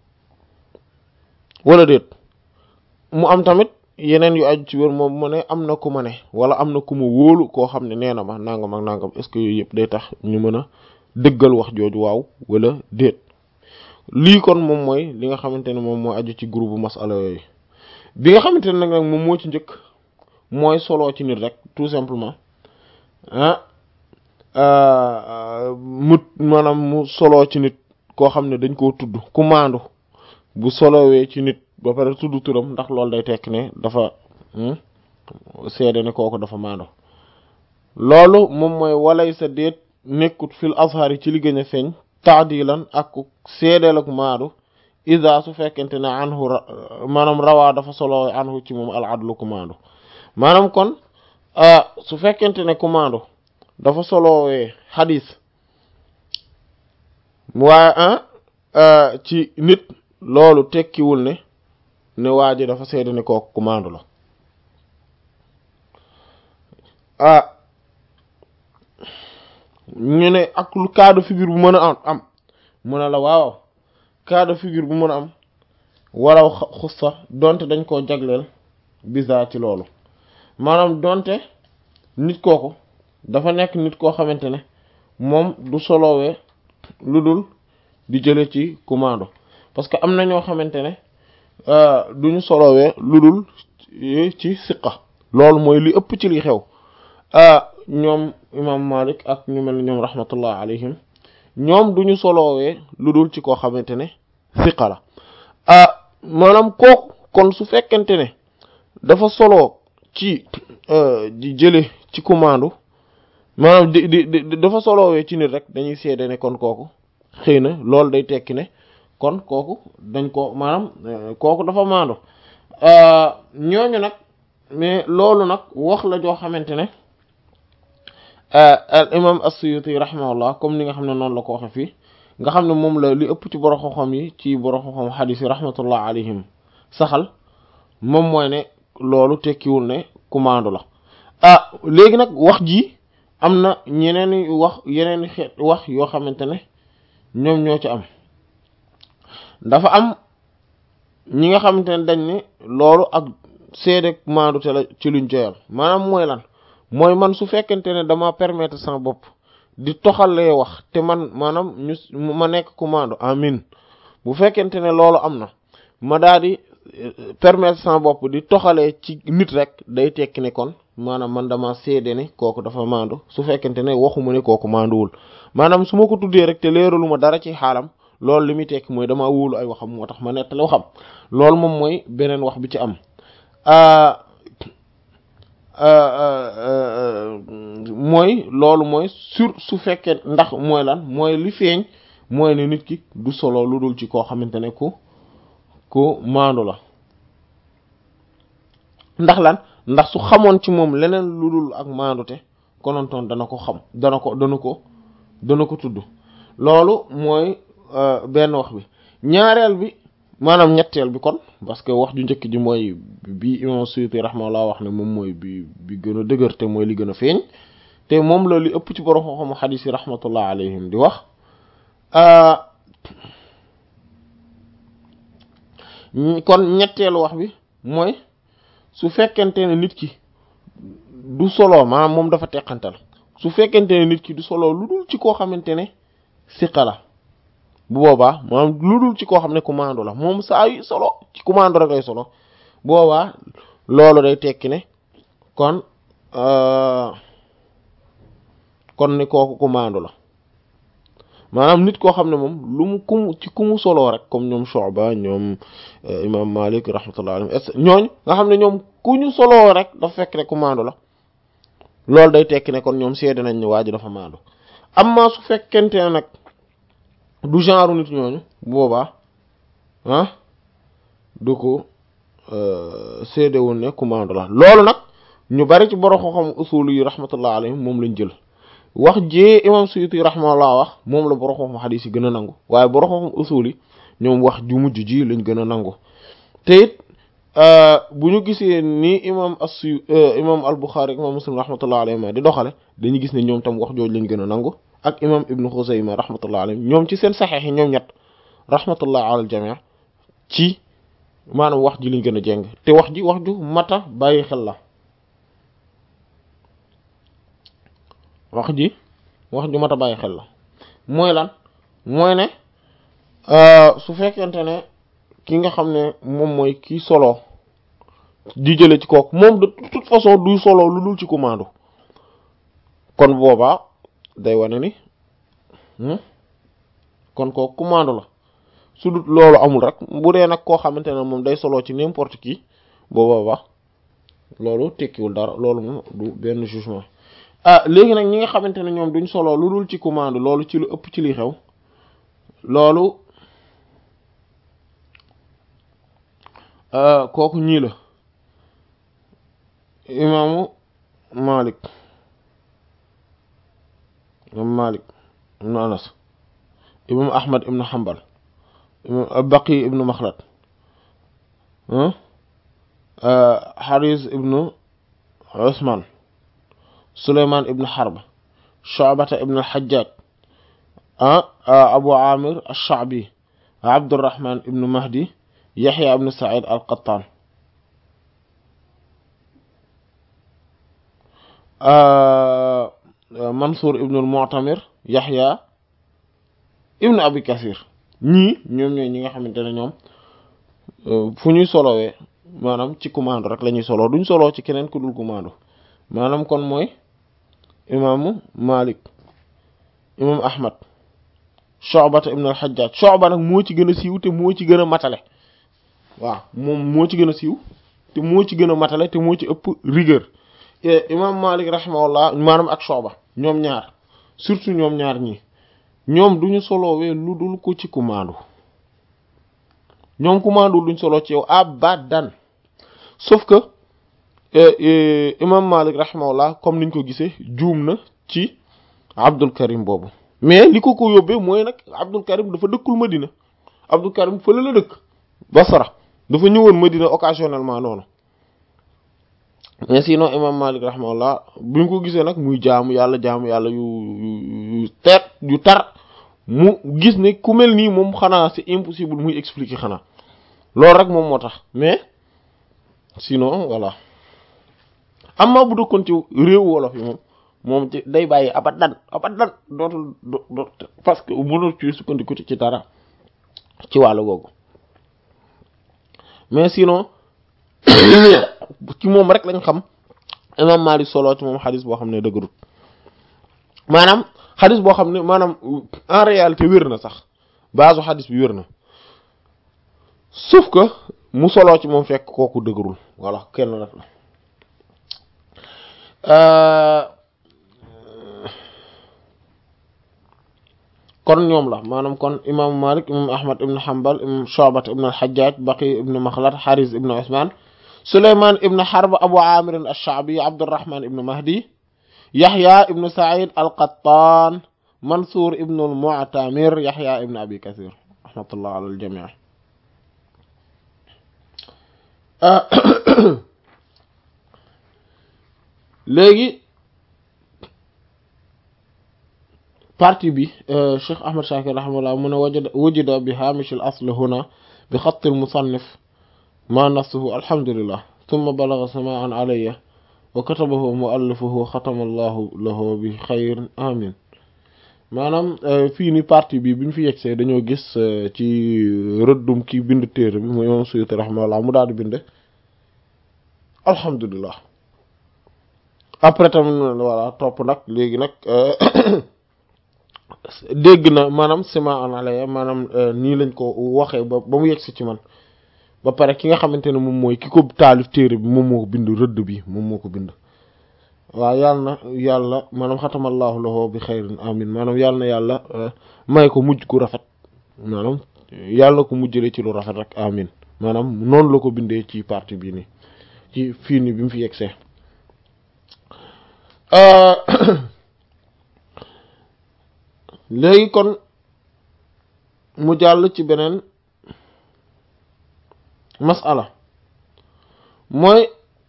wala déet mu am tamit yeneen yu aju ci wér moom mu ne am na ku ma ne wala am na ku ma wóolu koo xam ne nee na ma nangam ak nangam est-ce que yooyu yëpp day tax ñu mën a dëggal wax jooju waaw wala déet lii kon moom mooy li nga xamante ne moom mooy aju ci groupe masala yooyu bi nga xamante ne nag nag moom moo ci njëkk mooy solo ci nit rek tout simplement ah mu maanaam mu solo ci nit koo xam ne dañ koo tudd ku maandu bu solowee ci nit ba pare tudd turam ndax loolu day tekk ne dafa seede ne kooku dafa maandu loolu moom mooy walay sa déet nekkut fil azhar yi ci li gën a feeñ taadilan ak seedeel ak maandu isa su fekkente ne anhu maanaam rawaa dafa solo anhu ci moom al adlu ku maandu maanaam kon su fekkente ne ku maandu dafa solowee xadis waaye ci nit loolu tekkiwul ne ne waa ji dafa seede ne kooku ku maandu la ah ñu ne ak lu cas de figure bu mën a am am mu ne la waaw cas de figure bu mën a am waraw xussa donte dañ koo jagleel bisa ci loolu maanaam donte nit kooku dafa nekk nit koo xamante ne moom du solowee lu dul di jële ci commando parce que am na ñoo xamante ne duñu solowee lu dul ci siqa loolu mooy li ëpp ci li xew ñoom imam Malik ak ñu mel ni ñoom rahmatullah alayhim ñoom duñu solowee lu dul ci koo xamante ne siqa la maanaam kooku kon su fekkente ne dafa solo ci di jële ci commando maanaam di di di dafa solowee ci nit rek dañuy seede ne kon kooku xëy na loolu day tekki ne kon kooku dañ ko maanaam kooku dafa maando ñooñu nag mais loolu nag wax la joo xamante ne al imam as-Suyuti rahimahullah comme ni nga xam ne noonu la ko waxe fii nga xam ne moom la li ëpp ci borom xam-xam yi ci borom xam-xam xadiis yi rahmatullah alayhim saxal moom mooy ne loolu tekkiwul ne commando la ah léegi nag wax ji am na ñeneen wax yeneen xeet wax yoo xamante ne ñoom ñoo ci am dafa am ñi nga xamante ne dañ ne loolu ak seede maandu te la ci luñ joyal maanaam mooy lan mooy man su fekkente ne dama permettre sama bopp di toxalee wax te man maanaam ñu ma nekk commando amin bu fekkente ne loolu am na ma daal di permettre sama bopp di toxalee ci nit rek day tekki ne kon maanaam man dama seede ne kooku dafa maandu su fekkente ne waxuma ne kooku maanduwul maanaam su ma ko tuddee rek te leeralu ma dara ci xaalam loolu li muy tekki mooy dama wóolu ay waxam moo tax ma nettali waxam loolu moom mooy beneen wax bi ci am mooy loolu mooy sur su fekkee ndax mooy lan mooy li feeñ mooy ne nit ki du solo lu dul ci koo xamante ne ku ku maandu la ndax lan ndax su xamoon ci moom leneen lu dul ak maandute konontoon dana ko xam dana ko dana ko dana ko tudd loolu mooy benn wax bi ñaareel bi maanaam ñetteel bi kon parce que wax ju njëkk ji mooy bi imam Suyuti rahimahullah wax ne moom mooy bi bi gën a dëgër te mooy li gën a feeñ te moom la li ëpp ci borom xam-xamu xadiis yi rahmatullah alayhim di wax kon ñetteelu wax bi mooy su fekkente ne nit ki du solo maanaam moom dafa teqantal su fekkente ne nit ki du solo lu dul ci koo xamante ne siqa la bu boobaa maanaam lu dul ci koo xam ne commando la moom saa yu solo ci commando rek lay solo boobaa loolu day tekki ne kon kon ni kooku commando la maanaam nit koo xam ne moom lu mu kum ci ku mu soloo rek comme ñoom Shu'ba ñoom imam Malik rahmatullah alayhi et ñooñu nga xam ne ñoom ku ñu soloo rek dafa fekk ne commando la loolu day tekki ne kon ñoom seede nañ ne waa ji dafa maando amma su fekkente ne nag du genre nit ñooñu boobaa ah du ko seede woon ne commando la loolu nag ñu bari ci borom xam usul yi rahmatullah alayhim moom lañ jël wax jee imam Suyuti rahimahullah wax moom la borom xam xadiis yi gën a nangu waaye borom xam usul yi ñoom wax ju mujj ji lañ gën a nangu te it bu ñu gisee ni imam as-Suy imam al-Bukhari imam Muslim rahmatullah alayhi di doxale dañuy gis ne ñoom tam wax jooju lañ gën a nangu ak imam Ibn Khuzayma rahmatullah alayhi ñoom ci seen saxeex yi ñoom ñett rahmatullah ala al-jami' ci maanaam wax ji lañ gën a jeng te wax ji wax ju mata bàyyi xel la wax ji wax ju mat a bàyyi xel la mooy lan mooy ne su fekkente ne ki nga xam ne moom mooy kii solo di jële ci kooku moom de toute façon duy solo lu dul ci commando kon boobaa day wane ni kon kooku commando la su dut loolu amul rek bu dee nag koo xamante ne moom day solo ci n'importe qui boobaa loolu tekkiwul dara loolu moom du benn jugement ah léegi nag ñi nga xamante ne ñoom duñ solo lu dul ci commande loolu ci lu ëpp ci li xew loolu kooku ñii la imaamu Malik imam Malik ibnu Anas imam Ahmad ibnu Hanbal imam Baqi ibnu Makhlad Haris ibnu Usman Sulaymaan ibn Harb Shu'bata ibn al-Hajjaj Abu Amir ash-Sha'bi Abdurrahman ibn Mahdi Yahya ibn Sa'id al-Qattan Mansur ibn al-Mu'tamir Yahya ibn Abi Kathir ñii ñoom ñooy ñi nga xamante ne ñoom fu ñuy solowee maanaam ci commando rek la ñuy solo duñ solo ci keneen ku dul commando maanaam kon mooy imaamu Malik imam Ahmad Shu'bata ibn al-Hajjaj Shu'ba nag moo ci gën a siiw te moo ci gën a matale waaw moom moo ci gën a siiw te moo ci gën a matale te moo ci ëpp rigueur imam Malik rahimahullah maanaam ak Shu'ba ñoom ñaar surtout ñoom ñaar ñi ñoom duñu solowee lu dul ko ci commando ñoom commando duñ solo ci yow abadan sauf que imam Malik rahimahullah comme niñ ko gisee juum na ci Abdul Karim boobu mais li ko ko yóbbee mooy nag Abdul Karim dafa dëkkul Madina Abdul Karim fële la dëkk Basra dafa ñëwoon Madina occasionnellement noonu mais sinon imam Malik rahimahullah bi ñu ko gisee nag muy jaamu yàlla jaamu yàlla yu yu teet yu tar mu gis ne ku mel nii moom xanaa c'est impossible muy expliquer xanaa loolu rek moom moo tax mais sinon voilà amma bu dëkkoon ci réew wolof yi moom moom ci day bàyyi abadan abadan dootul doot parce que mënul ci sukkandiku ci dara ci wàllu googu mais sinon ci moom rek lañ xam imam Malik solo ci moom xadis boo xam ne dëgërut maanaam xadis boo xam ne maanaam en réalité wér na sax base xadis bi wér na sauf que mu solo ci moom fekk kooku dëgërul voilà kenn rek la kon ñoom la maanaam kon imaamu Malik imam Ahmad ibn Hanbal imam Shu'bat ibn al-Hajjaj Baqi ibn Makhlad Haris ibn Usman Sulayman ibn Harb Abu Amir ash-Sha'bi Abdurrahman ibn Mahdi Yahya ibn Sa'id al-Qattan Mansour ibn al-Mu'tamir Yahya ibn Abi Kathir rahmatullah ala al-jami' léegi partie bi Cheikh Ahmad Shakir rahimahullah mu ne wajada wujida bi hamish al-asl huna bi khatt al-musannif ma nafsuhu alhamdulillah thumma balagha sama'an alayya wa katabahu mu'allifuhu khatama Allahu lahu bi khayr amin maanaam fii ni partie bi bi ñu fi yegsee dañoo gis ci rëddum ki bind téere bi mu imam Suyuti rahimahullah mu daal di bind alhamdulillah après tamit voilà topp nag léegi nag dégg na maanaam sima an alaya maanaam nii lañ ko waxee ba ba mu yegsi ci man ba pare ki nga xamante ne moom mooy ki ko taalif téere bi moom moo ko bind rëdd bi moom moo ko bind waaw yàlla na yàlla maanaam xatamallahu lahu bi xayrin amin maanaam yàlla na yàlla may ko mujj ku rafet maanaam yàlla na ko mujjale ci lu rafet rek amin maanaam noonu la ko bindee ci partie bii nii ci fii nii bi mu fi yegsee léegi kon mu jàll ci beneen masala mooy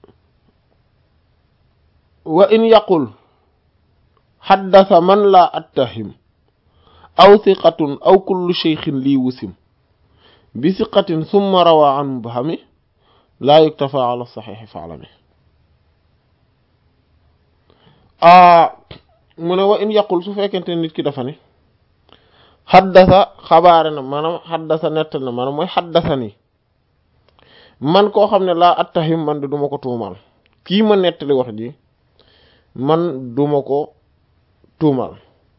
wa in yaqul xaddasa man laa attahim aw siqatun aw kullu cheykhin lii wusim bi siqatin summa rawa an mubhami laa yuktafa ala saxiixi faalami mu ne wa in yaqul su fekkente nit ki dafa ne xaddasa xabaare na maanaam xaddasa nettal na maanaam mooy xaddasa ni man koo xam ne laa attahim man de duma ko tuumaal kii ma nettali wax ji man duma ko tuumaal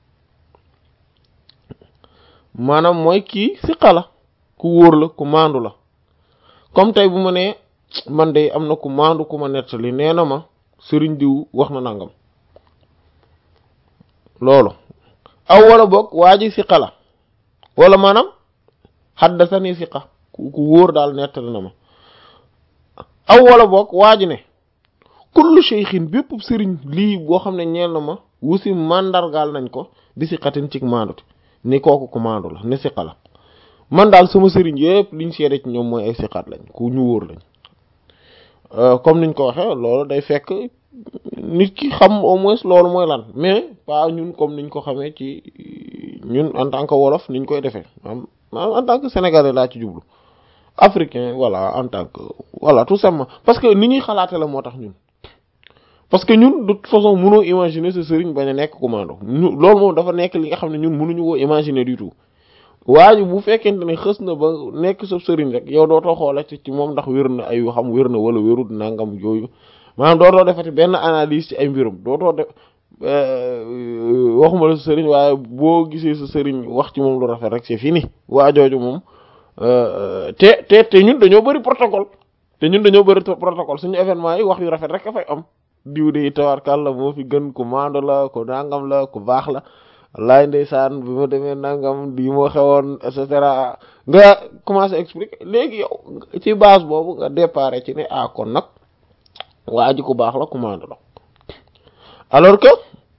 maanaam mooy kii siqa la ku wóor la ku maandu la comme tey bu ma nee man de am na ku maandu ku ma nettali nee na ma sëriñ diw wax na nangam loolu aw wala boog waa ji siqa la wala maanaam xaddasani siqa ku ku wóor daal nettali na ma aw wala boog waa ji ne kullu cheykhin bépp sëriñ lii boo xam ne ñeel na ma wusi mandargaal nañ ko di siqatin cig maandute ni kooku ku maandu la ni siqa la man daal sama sëriñ yëpp liñ seede ci ñoom mooy ay siqaat lañ ku ñu wóor lañ comme niñ ko waxee loolu day fekk nit ki xam au moins loolu mooy lan mais pas ñun comme niñ ko xamee ci ñun en tant que wolof niñ koy defee maanaam en tant que sénégalais laa ci jublu africain voilà en tant que voilà tout simplement parce que ni ñuy xalaate la moo tax ñun parce que ñun de toute façon mënoo imaginer sa sëriñ bañ a nekk commando ñu loolu moom dafa nekk li nga xam ne ñun mënuñu koo imaginer du tout waaye bu fekkente ne xës na ba nekk sa sëriñ rek yow dootoo xoolal ci moom ndax wér na ay xam wér na wala wérul nangam yooyu maanaam dootoo defati benn analyse ci ay mbirum dootoo def waxuma la sa sëriñ waaye boo gisee sa sëriñ wax ci moom lu rafet rek c'est fini waa jooju moom te te te ñun dañoo bëri protocole te ñun dañoo bëri protocole suñu événement yi wax yu rafet rek a fay am diw de tawarkal la moo fi gën ku maando la ku nangam la ku baax la laay ndeysaan bi ma demee nangam di moo xewoon et cetera nga commencé expliquer léegi yow ci base boobu nga départ ci ne ah kon nag waa ji ku baax la ku maando la alors que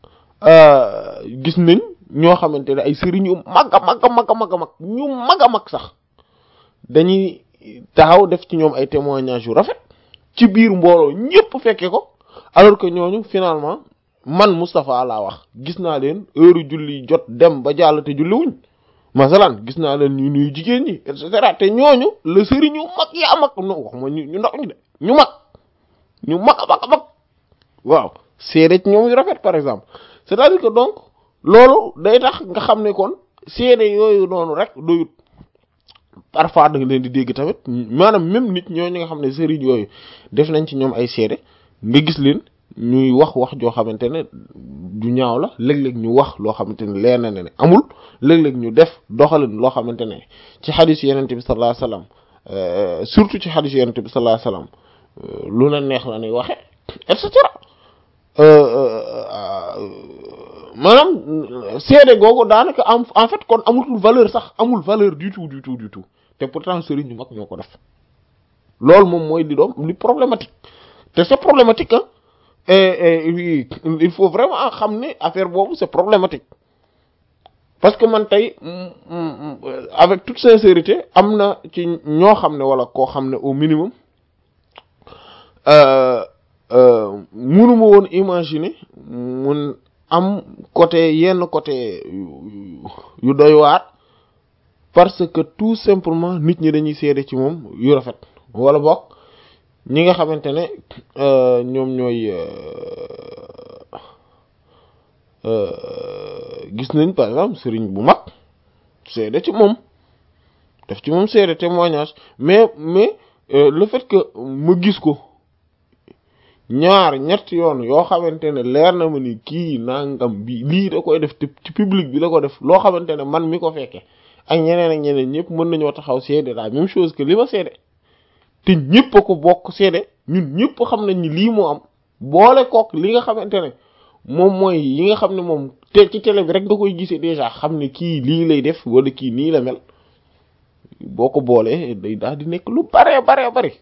gis nañ ñoo xamante ne ay sëriñ yu mag a mag a mag a mag a mag ñu mag a mag sax dañuy taxaw def ci ñoom ay témoignages yu rafet ci biir mbooloo ñëpp fekke ko alors que ñooñu finalement man Moustapha laa wax gis naa leen heure julli jot dem ba jàll te julli wuñ masalan gis naa leen ñu nuyu jigéen ñi et cetera te ñooñu la sëriñ ñu mag yaa mag no wax ma ñu ñu ndax ñu de ñu mag ñu mag a mag a mag waaw seede ci ñoom yu rafet par exemple c'est-à-dire que donc loolu day tax nga xam ne kon seede yooyu noonu rek doyut parfois da nga leen di dégg tamit maanaam même nit ñooñu nga xam ne sëriñ yooyu def nañ ci ñoom ay seede nga gis leen ñuy wax wax joo xamante ne du ñaaw la léeg-léeg ñu wax loo xamante ne leer na ne amul léeg-léeg ñu def doxalin loo xamante ne ci xadis yenente bi sallallahu alayhi wasallam surtout ci xadis yenente bi sallallahu alayhi wasallam lu la neex la ñuy waxe et cetera maanaam seede googu daanaka am en fait kon amul valeur sax amul valeur du tout du tout du tout te pourtant sëriñ ñu mag ñoo ko def loolu moom mooy li doom li problématique te c'est problématique ah il faut vraiment xam ne affaire boobu c'est problématique parce que man tey avec toute sincérité am na ci ñoo xam ne wala koo xam ne au minimum mënuma woon imaginer mun am côté yenn côté yu doy waar parce que tout simplement nit ñi dañuy seede ci moom yu rafet wala bokk ñi nga xamante ne ñoom ñooy gis nañ par exemple sëriñ bu mag seede ci moom def ci moom seede témoignage mais mais le fait que ma gis ko ñaar ñett yoon yoo xamante ne leer na ma ni kii nangam bi lii da koy def te ci public bi la ko def loo xamante ne man mi ko fekke ak ñeneen ak ñeneen ñëpp mën nañoo taxaw seede la même chose que li ma seede te ñëpp a ko bokk seede ñun ñëpp xam nañ ni lii moo am boole kook li nga xamante ne moom mooy yi nga xam ne moom te ci télé bi rek nga koy gisee déjà xam ne kii lii lay def wala kii nii la mel boo ko boolee day daal di nekk lu bare bare bari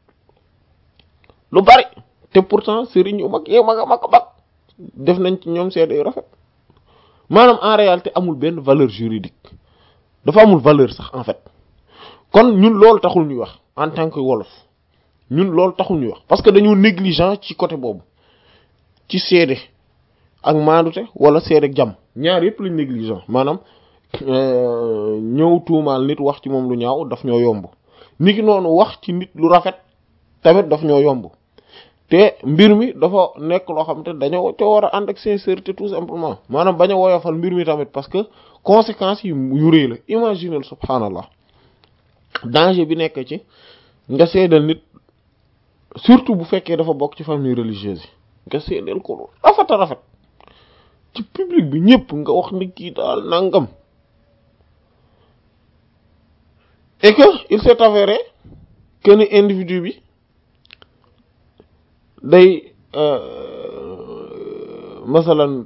lu bari te pourtant sëriñ yu mag yee mag a mag a mag def nañ ci ñoom seede yu rafet maanaam en réalité amul benn valeur juridique dafa amul valeur sax en fait kon ñun loolu taxul ñuy wax en tant que wolof ñun loolu taxul ñuy wax parce que dañoo négligent ci côté boobu ci seede ak maandute wala seede ak jàmm ñaar yëpp lañ négligent maanaam ñëw tuumaal nit wax ci moom lu ñaaw daf ñoo yomb nit ki noonu wax ci nit lu rafet tamit daf ñoo yomb te mbir mi dafa nekk loo xam te dañoo te war a ànd ak sincérité tout simplement maanaam bañ a woyofal mbir mi tamit parce que conséquences yi yu rëy la imaginez subhanallah danger bi nekk ci nga seedal nit surtout bu fekkee dafa bokk ci famille religieuse yi nga seedal ko rafet a rafet ci public bi ñëpp nga wax ni kii daal nangam et que il s'est avéré que ni individu bi day masalan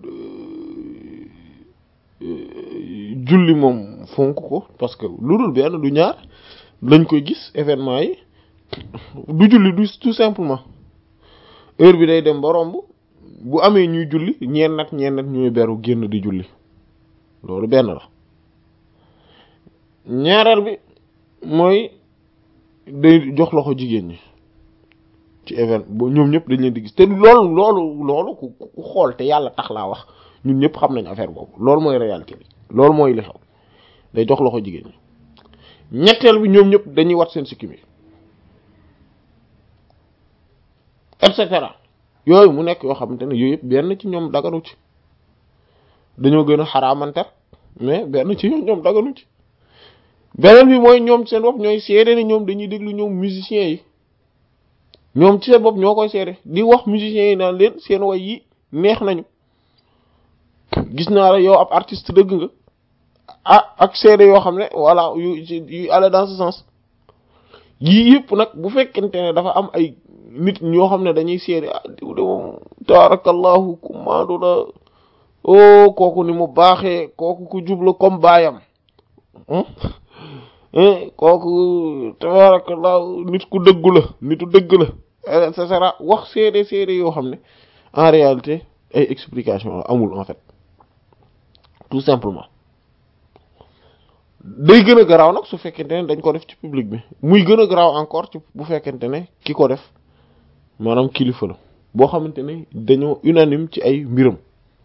julli moom fonk ko parce que lu dul benn du ñaar lañ koy gis événement yi du julli du tout simplement heure bi day dem ba romb bu amee ñuy julli ñeen nag ñeen nag ñuy beru génn di julli loolu benn la ñaareel bi mooy day jox loxo jigéen ñi ci événement bo ñoom ñëpp dañ leen di gis te loolu loolu loolu ku ku xool te yàlla tax laa wax ñun ñëpp xam nañ affaire boobu loolu mooy réalité bi loolu mooy li xew day jox loxo jigéen ñi ñetteel bi ñoom ñëpp dañuy wat seen sikkim yi et cetera yooyu mu nekk yoo xamante ne yooyu yëpp benn ci ñoom daganu ci dañoo gën a xaraamanter mais benn ci ñoom daganu ci beneen bi mooy ñoom seen bopp ñooy seede ne ñoom dañuy déglu ñoom musiciens yi ñoom ci seen bopp ñoo koy seede di wax musiciens yi naan leen seen way yi neex nañu gis naa la yow ab artiste dëgg nga ah ak seede yoo xam ne voilà yu yu aller dans ce sens yii yëpp nag bu fekkente ne dafa am ay nit ñoo xam ne dañuy seede ah diw de moom taarakallahu ku maandu la oh kooku ni mu baaxee kooku ku jublu comme baayam kooku taarakallahu nit ku dëggu la nitu dëgg la et cetera wax seede seede yoo xam ne en réalité ay explication amul en fait tout simplement day gën a garaaw nag su fekkente ne dañ ko def ci public bi muy gën a garaaw encore ci bu fekkente ne ki ko def maanaam kilifa la boo xamante ne dañoo unanime ci ay mbiram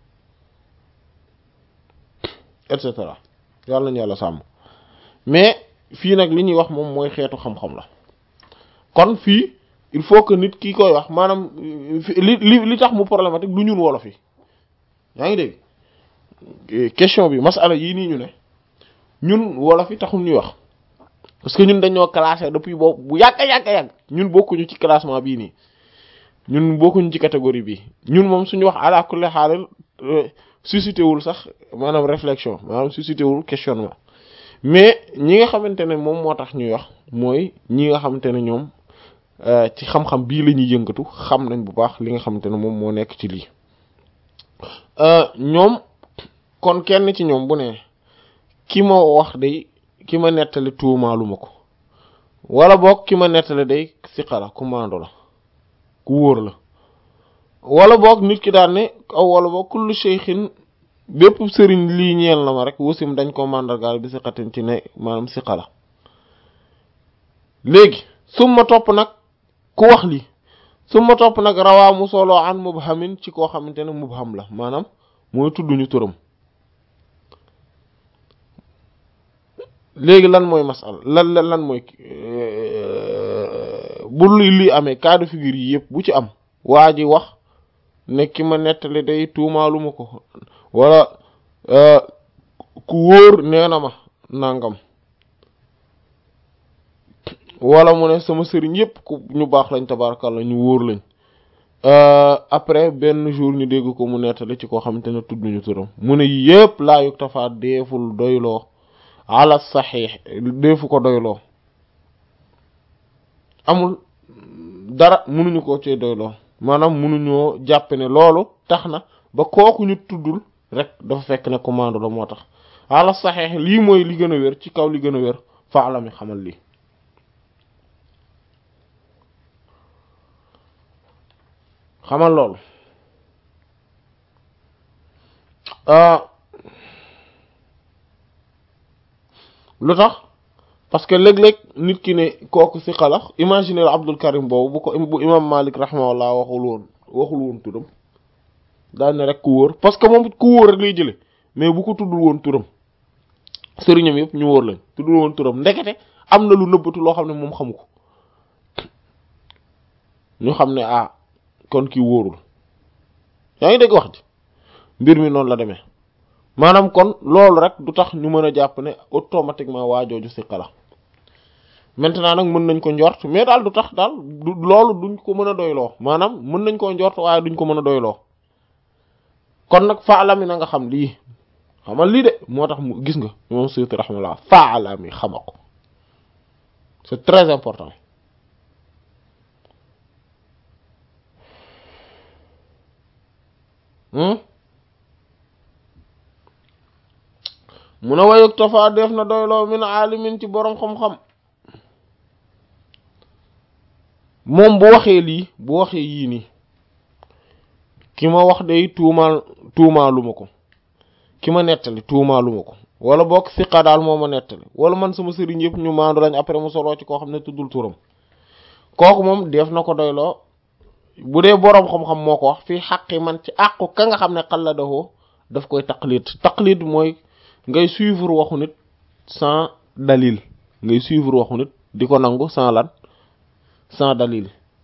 et cetera yàlla nañu yàlla sàmm mais fii nag li ñuy wax moom mooy xeetu xam-xam la kon fii il faut que nit ki koy wax maanaam li li li tax mu problématique du ñun wolof yi yaa ngi dégg question bi masala yii nii ñu ne ñun wolof yi taxul ñuy wax parce que ñun dañoo classé depuis boobu bu yàgg yàgg yàgg ñun bokkuñu ci classement bii nii ñun bokkuñu ci catégorie bii ñun moom suñu wax ala kulli xaalal suscité wul sax maanaam réflexion maanaam suscité wul questionnement mais ñi nga xamante ne moom moo tax ñuy wax mooy ñi nga xamante ne ñoom ci xam-xam bii la ñuy yëngatu xam nañ bu baax li nga xamante ne moom moo nekk ci lii ñoom kon kenn ci ñoom bu ne ki ma wax day ki ma nettali tuumaalu ma ko wala boog ki ma nettali day siqala ku maando la ku wóor la wala boog nit ki daan ne aw wala boog kullu shaykhin bépp sëriñ lii ñeel na ma rek wasim dañ ko màndargaal bi siqatin ci ne maanaam siqa la léegi summa topp nag ku wax lii summa topp nag rawaa mu solo an mubhamin ci koo xamante ne mubham la maanaam mooy tudduñu turam léegi lan mooy masal lan lan lan mooy bu li lii amee cas de figure yi yëpp bu ci am waa ji wax ne ki ma nettali day tuumaaluma ko wala ku wóor nee na ma nangam wala mu ne sama sëriñ yëpp ku ñu baax lañ tabarakallah ñu wóor lañ après benn jour ñu dégg ko mu nettali ci koo xamante ne tudd ñu turam mu ne yëpp laa yug tafaa deeful doyloo ala saxiix deefu ko doyloo amul dara mënuñu ko ci doyloo maanaam mënuñoo jàpp ne loolu tax na ba kooku ñu tuddul rek dafa fekk ne commande la moo tax ala saxiix lii mooy li gën a wér ci kaw li gën a wér faala mi xamal lii xamal loolu lu tax parce que léeg-léeg nit ki ne kooku si xalax imaginer Abdul Karim boobu bu ko bu imam Malik rahimahullah waxul woon waxul woon turam daal ne rek ku wóor parce que moom ku wóor rek lay jële mais bu ko tuddul woon turam sëriñam yëpp ñu wóor lañ tuddul woon turam ndekete am na lu nëbbatu loo xam ne moom xamu ko ñu xam ne ah kon kii wóorul yaa ngi dégg wax ji mbir mi noonu la demee maanaam kon loolu rek du tax ñu mën a jàpp ne automatiquement waajooju siqa la maintenant nag mën nañ ko njort mais daal du tax daal du loolu duñ ko mën a doyloo maanaam mën nañ koo njort waaye duñ ko mën a doyloo kon nag faalami na nga xam lii xamal lii de moo tax mu gis nga moom Suyuti rahmatullah faalami xama ko c'est très important mu ne wayug tofaa def na doyloo min aalimin ci boroom xam-xam moom bu waxee lii bu waxee yii nii ki ma wax day tuumaal tuumaaluma ko ki ma nettali tuumaaluma ko wala boog siqa daal moo ma nettali wala man sama sëriñ yëpp ñu maandu lañ après mu soloo ci koo xam ne tuddul turam kooku moom def na ko doyloo bu dee boroom xam-xam moo ko wax fii xaqi man ci àqu ka nga xam ne xalladahoo daf koy taqlid taqlid mooy ngay suivre waxu nit sans dalil ngay suivre waxu nit di ko nangu sans lan sans dalil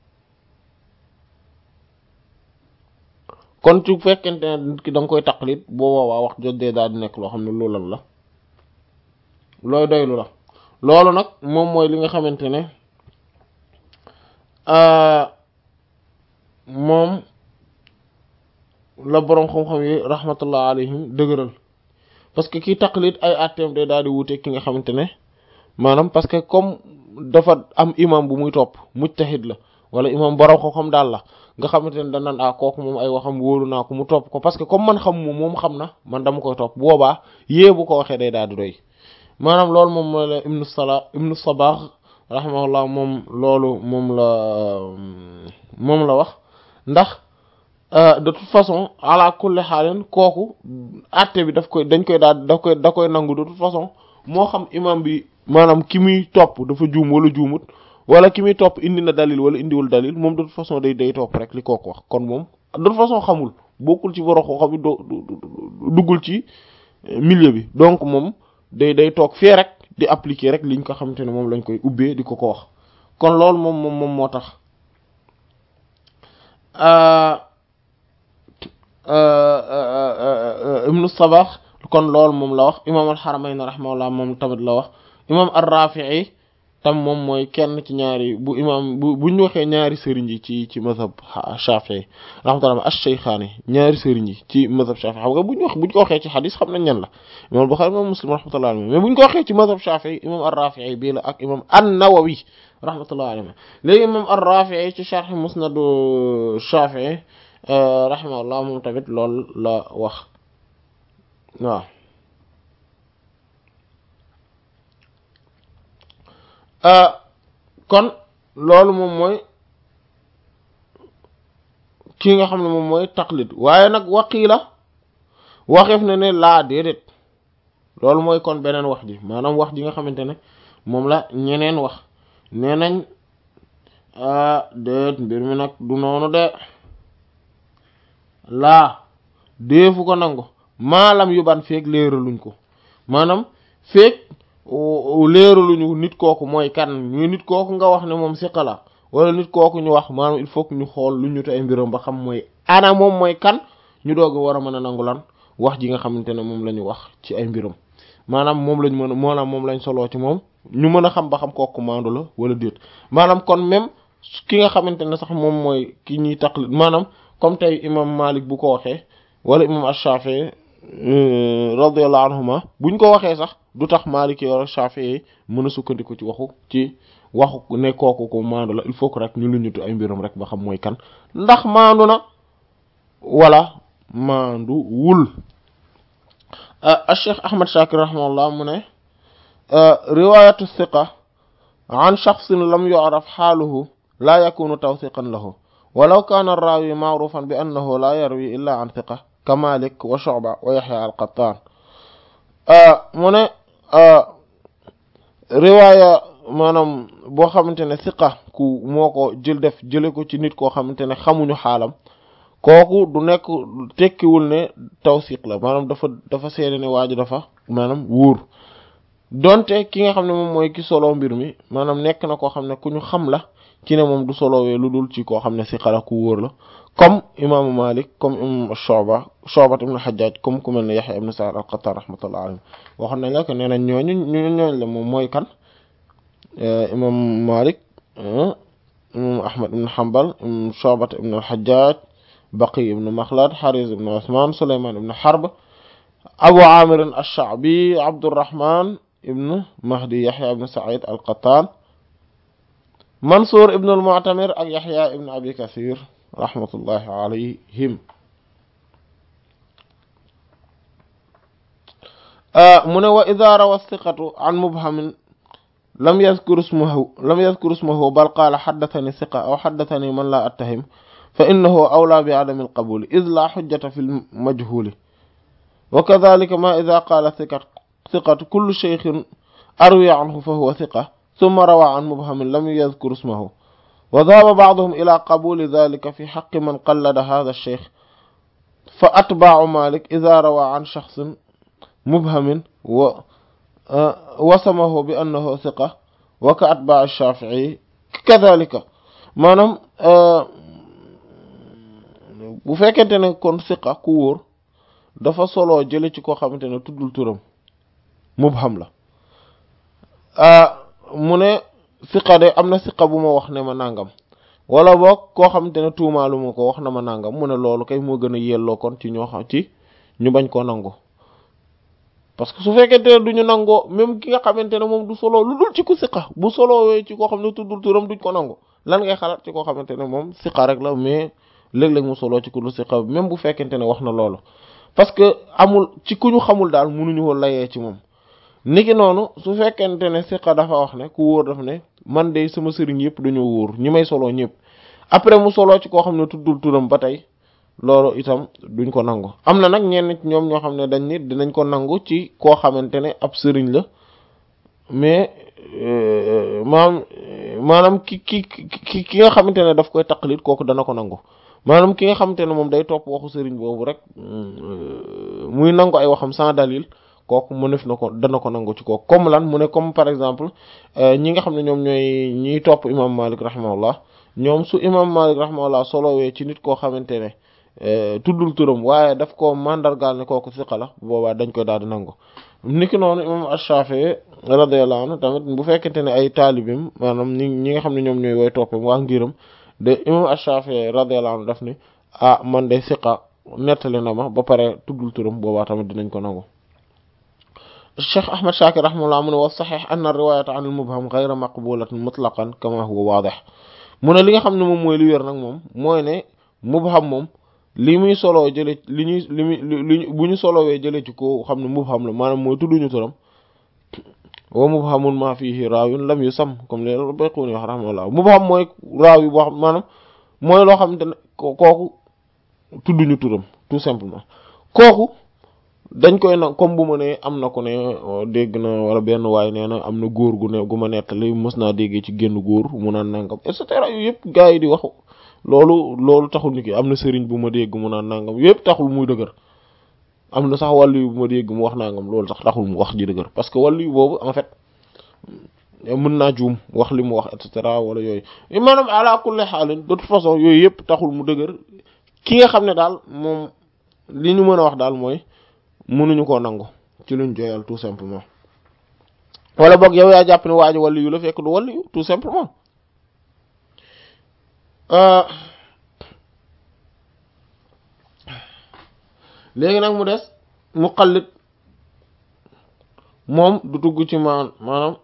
kon ci fekkente ne nit ki da nga koy taqlid boo boobaa wax jotee daal di nekk loo xam ne loolal la looy doylu la loolu nag moom mooy li nga xamante ne moom la boroom xam-xam yi rahmatullah alayhim dëgëral parce que kii taqlid ay atteem day daal di wuute ki nga xamante ne maanaam parce que comme dafa am imam bu muy topp mujtahid la wala imam boroom xam-xam daal la nga xamante ne danaan ah kooku moom ay waxam wóolu naa ko mu topp ko parce que comme man xam moom moom xam na man dama koy topp boobaa yée bu ko waxee day daal di doy maanaam loolu moom mooy la ibnu sala ibnu sabaax rahimahullah moom loolu moom la moom la wax ndax de toute façon ala kulli xaalin kooku àtte bi daf koy dañ koy daal daf koy da koy nangu de toute façon moo xam imam bi maanaam ki muy topp dafa juum wala juumut wala ki muy topp indi na dalil wala indiwul dalil moom de toute façon day day topp rek li kooku wax kon moom de toute façon xamul bokkul ci borom xam bi doo duggul ci milieu bi donc moom day day toog fee rek di appliquer rek liñ ko xamante ne moom lañ koy ubbee di ko ko wax kon loolu moom moom moom moo tax ibnu sabax kon loolu moom la wax imam alxaramayn rahimahullah moom tamit la wax imam ar-rafi'i tam moom mooy kenn ci ñaari bu imam bu buñ waxee ñaari sëriñ yi ci ci mazhab shafi'i rahmatullah ash-shaykhaani ñaari sëriñ yi ci mazhab shafi'i xam nga buñ wax buñ ko waxee ci xadis xam nañ ñan la imam al-Bukhari imam Muslim rahmatullah alayhi mais buñ ko waxee ci mazhab shafi'i imam ar-rafi'i bii la ak imam an-Nawawi rahmatullah alayhi léegi imam ar-rafi'i ci sharh musnadu shafi'i rahimahullah moom tamit loolu la wax waaw kon loolu moom mooy ki nga xam ne moom mooy taqlid waaye nag waqiila waxeef na ne laa déedéet loolu mooy kon beneen wax ji maanaam wax ji nga xamante ne moom la ñeneen wax nee nañ ah déet mbir mi nag du noonu de laa deefu ko nangu maalam yu ban feeg léeraluñ ko maanaam feeg léeraluñu nit kooku mooy kan ñu nit kooku nga wax ne moom siqa la wala nit kooku ñu wax maanaam il faut que ñu xool lu ñu te ay mbiram ba xam mooy ana moom mooy kan ñu doog war a mën a nangu lan wax ji nga xamante ne moom la ñu wax ci ay mbiram maanaam moom lañ mën a maanaam moom lañ soloo ci moom ñu mën a xam ba xam kooku maandu la wala déet maanaam kon même ki nga xamante ne sax moom mooy ki ñuy taqlid maanaam comme tey imam Malik bu ko waxee wala imam Ash-Shafi'i radiyallahu anhuma buñ ko waxee sax du tax Malik wala Shafi'i mën a sukkandiku ci waxu ci waxu ne kooku ko maandu la il faut que rek ñu lu ñutu ay mbiram rek ba xam mooy kan ndax maandu na wala maandu wul Cheikh Ahmad Shakir rahimahullah mu ne riwayatu thiqa an shakhsin lam yu'raf xaaluhu laa yakunu tawthiqan lahu walaw kaana ar-raawi ma'rufan bi annahu laa yarwi illa an thiqa ka Malik wa Shu'ba wa Yahya al-Qattan mu ne riwaaya maanaam boo xamante ne thiqa ku moo ko jël def jële ko ci nit koo xamante ne xamuñu xaalam kooku du nekk tekkiwul ne tawsiq la maanaam dafa dafa seede ne waaju dafa maanaam wóor donte ki nga xam ne moom mooy ki solo mbir mi maanaam nekk na koo xam ne ku ñu xam la ci ne moom du solowee lu dul ci koo xam ne siqa la ku wóor la comme imaamu Malik comme imam Shu'ba Shu'ba ibn Hajjaj comme ku mel ne Yahya ibn Sa'id al-Qattan rahmatullah alayhi waxoon nañ la ko nee nañ ñooñu ñooñ la moom mooy kan imam Malik imam Ahmad ibn Hanbal imam Shu'ba ibn al-Hajjaj Baqi ibn Makhlad Hariz ibn Usman Sulayman ibn Harb Abu Amir ash-Sha'bi Abdurrahman ibn Mahdi Yahya ibn Sa'id al-Qattan Mansur ibn al-Mu'tamir ak Yahya ibn Abi Kathir rahmatullahi alayhim mu ne wa idha rawa thiqatu an mubhamin lam yadhkur ismahu lam yadhkur ismahu bal qala haddathani thiqa aw haddathani man la attahim فإنه أولى بعدم القبول إذ لا حجة في المجهول وكذلك ما إذا قال ثقة, ثقة كل شيخ أروي عنه فهو ثقة ثم روى عن مبهم لم يذكر اسمه وذهب بعضهم إلى قبول ذلك في حق من قلد هذا الشيخ فأتباع مالك إذا روى عن شخص مبهم و وسمه بأنه ثقة وكأتباع الشافعي كذلك maanaam bu fekkente ne kon siqa ku wóor dafa solo jële ci koo xamante ne tuddul turam mubham la mu ne siqa de am na siqa bu ma wax ne ma nangam wala boog koo xamante ne tuumaalu ma ko wax na ma nangam mu ne loolu kay moo gën a yelloo kon ci ñoo xam ci ñu bañ koo nangu parce que su fekkente ne duñu nangoo même ki nga xamante ne moom du solo lu dul ci ku siqa bu solowee ci koo xam ne tuddul turam duñ ko nangu lan ngay xalaat ci koo xamante ne moom siqa rek la mais léeg-léeg mu solo ci ku dul siqa même bu fekkente ne wax na loolu parce que amul ci ku ñu xamul daal mënuñu woon layee ci moom niki noonu su fekkente ne siqa dafa wax ne ku wóor daf ne man de sama sëriñ yëpp dañoo wóor ñi may solo ñëpp après mu solo ci koo xam ne tuddul turam ba tey loolu itam duñ ko nangu am na nag ñenn ci ñoom ñoo xam ne dañ ni dinañ ko nangu ci koo xamante ne ab sëriñ la mais maanaam maanaam ki ki ki ki nga xamante ne daf koy taqlid kooku dana ko nangu maanaam ki nga xamante ne moom day topp waxu sëriñ boobu rek muy nangu ay waxam sans dalil kooku mu nef na ko dana ko nangu ci kooku comme lan mu ne comme par exemple ñi nga xam ne ñoom ñooy ñiy topp imam Malik rahimahullah ñoom su imam Malik rahimahullah solowee ci nit koo xamante ne tuddul turam waaye daf ko mandargaal ne kooku siqa la boobaa dañ koy daal di nangu niki noonu imam Ash-Shafi'i radiyallahu anhu tamit bu fekkente ne ay taalibim maanaam ñi ñi nga xam ne ñoom ñooy woy toppam waa ngiram de imam Ash-Shafi'i radiyallahu anhu daf ni ah man de siqa nettali na ma ba pare tuddul turam boobaa tamit dinañ ko nangu Cheikh Ahmad Shakir rahimahullah mu ne wa sahih anna riwayata an al-mubham ghayra maqbulatin mutlaqan kama huwa wadih mu ne li nga xam ne moom mooy li wér nag moom mooy ne mubham moom li muy soloo jële li ñuy li muy li bu ñu solowee jële ci ko xam ne mubham la maanaam mooy tudduñu turam wa mubhamun ma fihi raawin lam yusam comme li Bayquni wax rahimahullah mubham mooy raaw yi boo xam maanaam mooy loo xamante ne kooku tudduñu turam tout simplement kooku dañ koy nag comme bu ma ne am na ko ne dégg na wala benn waay nee na am na góor gu ne gu ma nettali mës naa déggee ci génn góor mu naan nangam et cetera yu yëpp gars yi di wax loolu loolu taxul ni ki am na sëriñ bu ma dégg mu naan nangam yëpp taxul muy dëgër am na sax wàllu yu bu ma dégg mu wax nangam loolu sax taxul mu wax ji dëgër parce que wàllu yu boobu en fait mën naa juum wax li mu wax et cetera wala yooyu maanaam ala kulli xaalin de toute façon yooyu yëpp taxul mu dëgër ki nga xam ne daal moom li ñu mën a wax daal mooy mënuñu koo nangu ci luñ joyal tout simplement wala boog yow yaa jàpp ne waa ji wàllu yu la fekk du wàllu yu tout simplement léegi nag mu des muqallid moom du dugg ci maan maanaam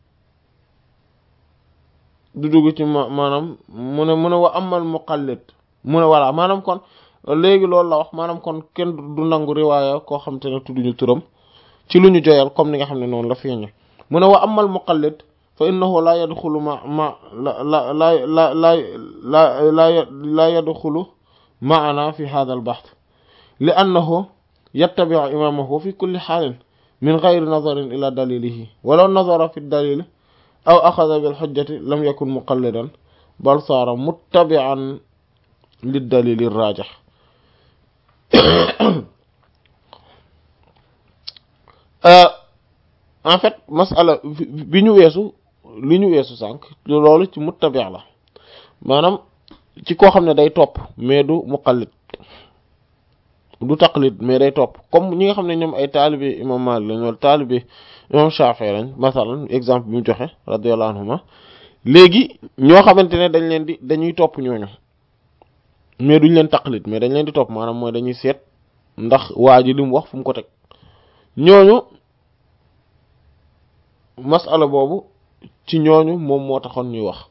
du dugg ci ma maanaam mu ne mu ne wa amal muqallid mu ne voilà maanaam kon léegi loolu la wax maanaam kon kenn du nangu riwaaya koo xam te ne tudduñu turam ci lu ñu joyal comme ni nga xam ne noonu la feeñe mu ne wa amal muqallid fa innahu la yadxulu ma ma la la la la la la la la yadxulu maana fi hadha al bahth li annahu yattabi'u imamahu fi kulli xaalin min gayri nazarin ila dalilihi walaw nazara fi dalil aw axada bil xujjati lam yakun muqallidan bal saara muttabi'an lid dalili rajih en fait masala bi ñu weesu li ñu weesu sànq loolu ci muttabi' la maanaam ci koo xam ne day topp mais du muqallid du taqlid mais day topp comme ñi nga xam ne ñoom ay taalibe imam Maalik lañ wala taalibe imam Shaafi'i lañ masalan exemple bi mu joxe radiyallahu anhuma léegi ñoo xamante ne dañ leen di dañuy topp ñooñu mais duñ leen taqlid mais dañ leen di topp maanaam mooy dañuy seet ndax waa ji li mu wax fu mu ko teg ñooñu masala boobu ci ñooñu moom moo taxoon ñuy wax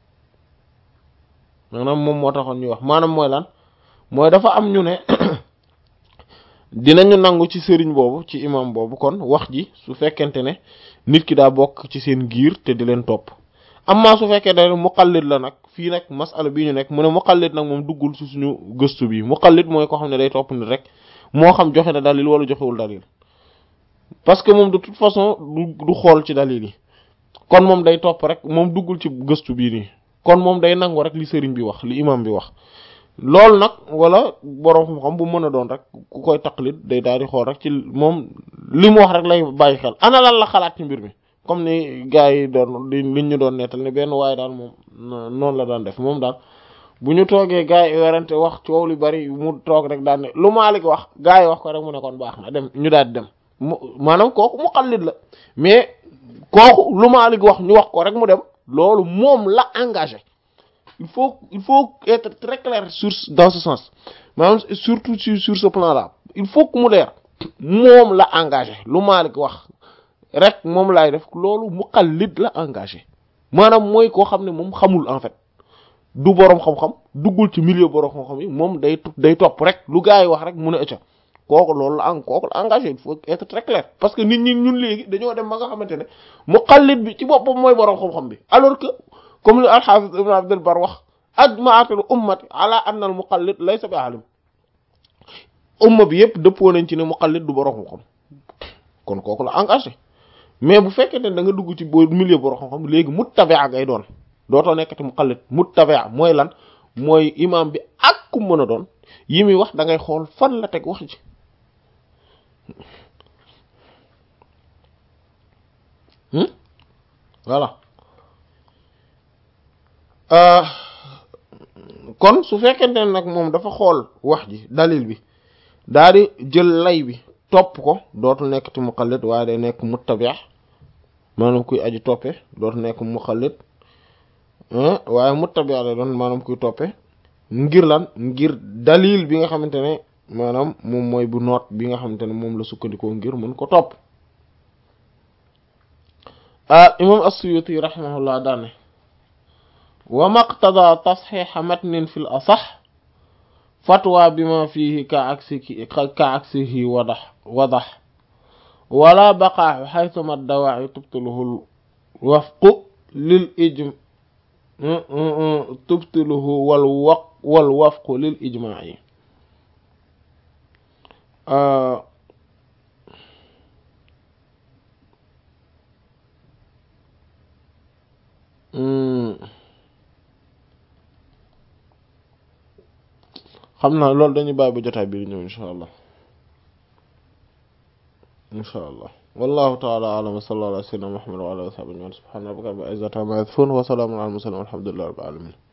maanaam moom moo taxoon ñuy wax maanaam mooy lan mooy dafa am ñu ne dinañu nangu ci sëriñ boobu ci imam boobu kon wax ji su fekkente ne nit ki daa bokk ci seen giir te di leen topp amma su fekkee ne muqallid la nag fii nag masala bii ñu nekk mu ne muqallid nag moom duggul ci suñu gëstu bi muqallid mooy ko xam ne day topp nit rek moo xam joxe na dalil wala joxewul dalil parce que moom de toute façon du du xool ci dalil yi kon moom day topp rek moom duggul ci gëstu bii nii kon moom day nangu rek li sëriñ bi wax li imam bi wax loolu nag wala boroom xam-xam bu mën a doon rek ku koy taqlid day daal di xool rek ci moom li mu wax rek lay bàyyi xel ana lan la xalaat ci mbir mi comme ni gars yi doon li liñ ñu doon nettal ne benn waaye daal moom noonu la daan def moom daal bu ñu toogee gars yi werante wax coow li bari mu toog rek daan ne lu Maalik wax gars yi wax ko rek mu ne kon baax na dem ñu daal di dem mu maanaam kooku mu xallit la mais kooku lu Maalik wax ñu wax ko rek mu dem loolu moom la engagé il faut il faut être très clair sur dans ce sens maanaam surtout sur sur ce plan là il faut que mu leer moom la engagé lu Maalik wax rek moom laay def loolu muqallid la engagé maanaam mooy koo xam ne moom xamul en fait du boroom xam-xam duggul ci milieu boroom xam-xam yi moom day day topp rek lu gars yi wax rek mun a ëcca kooku loolu la en kooku la engagé il faut être très clair parce que nit ñi ñun léegi dañoo dem ba nga xamante ne muqallid bi ci boppam mooy boroom xam-xam bi alors que comme li al-Hafiz Ibn Abdul Bar wax ajma'atul ummati ala anna al muqallid laysa bi alim umma bi yëpp dëppoo nañ ci ne muqallid du boroom xam-xam kon kooku la engagé mais bu fekkee ne da nga dugg ci bo milieu boroom xam-xam léegi muttabi'a ngay doon dootoo nekkati muqallid muttabi'a mooy lan mooy imam bi ak ku mën a doon yi muy wax da ngay xool fan la teg wax ji voilà kon su fekkente ne nag moom dafa xool wax ji dalil bi daa di jël lay bi topp ko dootul nekk ci muqallid waaye day nekk muttabi' maanaam kuy aji toppe dootul nekk muqallid waaye muttabi' la doon maanaam kuy toppe ngir lan ngir dalil bi nga xamante ne maanaam moom mooy bu noot bi nga xamante ne moom la sukkandikoo ngir mën ko topp imam as-Suyuti rahimahullah daane wa maqtada tasxiixa matnin fi l asax fatwa bima fihi ka aksihi ka aksihi wadax wadax wala baqaaxu xaytuma dawaaci tubtiluhu wafqu lil ijm tubtiluhu wal waq wal wafqu lil ijmaaci xam naa loolu dañuy bàyyi ba jotaay bi ñëw insha allah insha allah wallahu taala alam wa sallallahu ala sayyidina muhammad wa ala alihi wa sahbihi subhana rabbika rabbil izzati amma yasifun wa salamun ala al mursalin walhamdulillahi rabbil alamin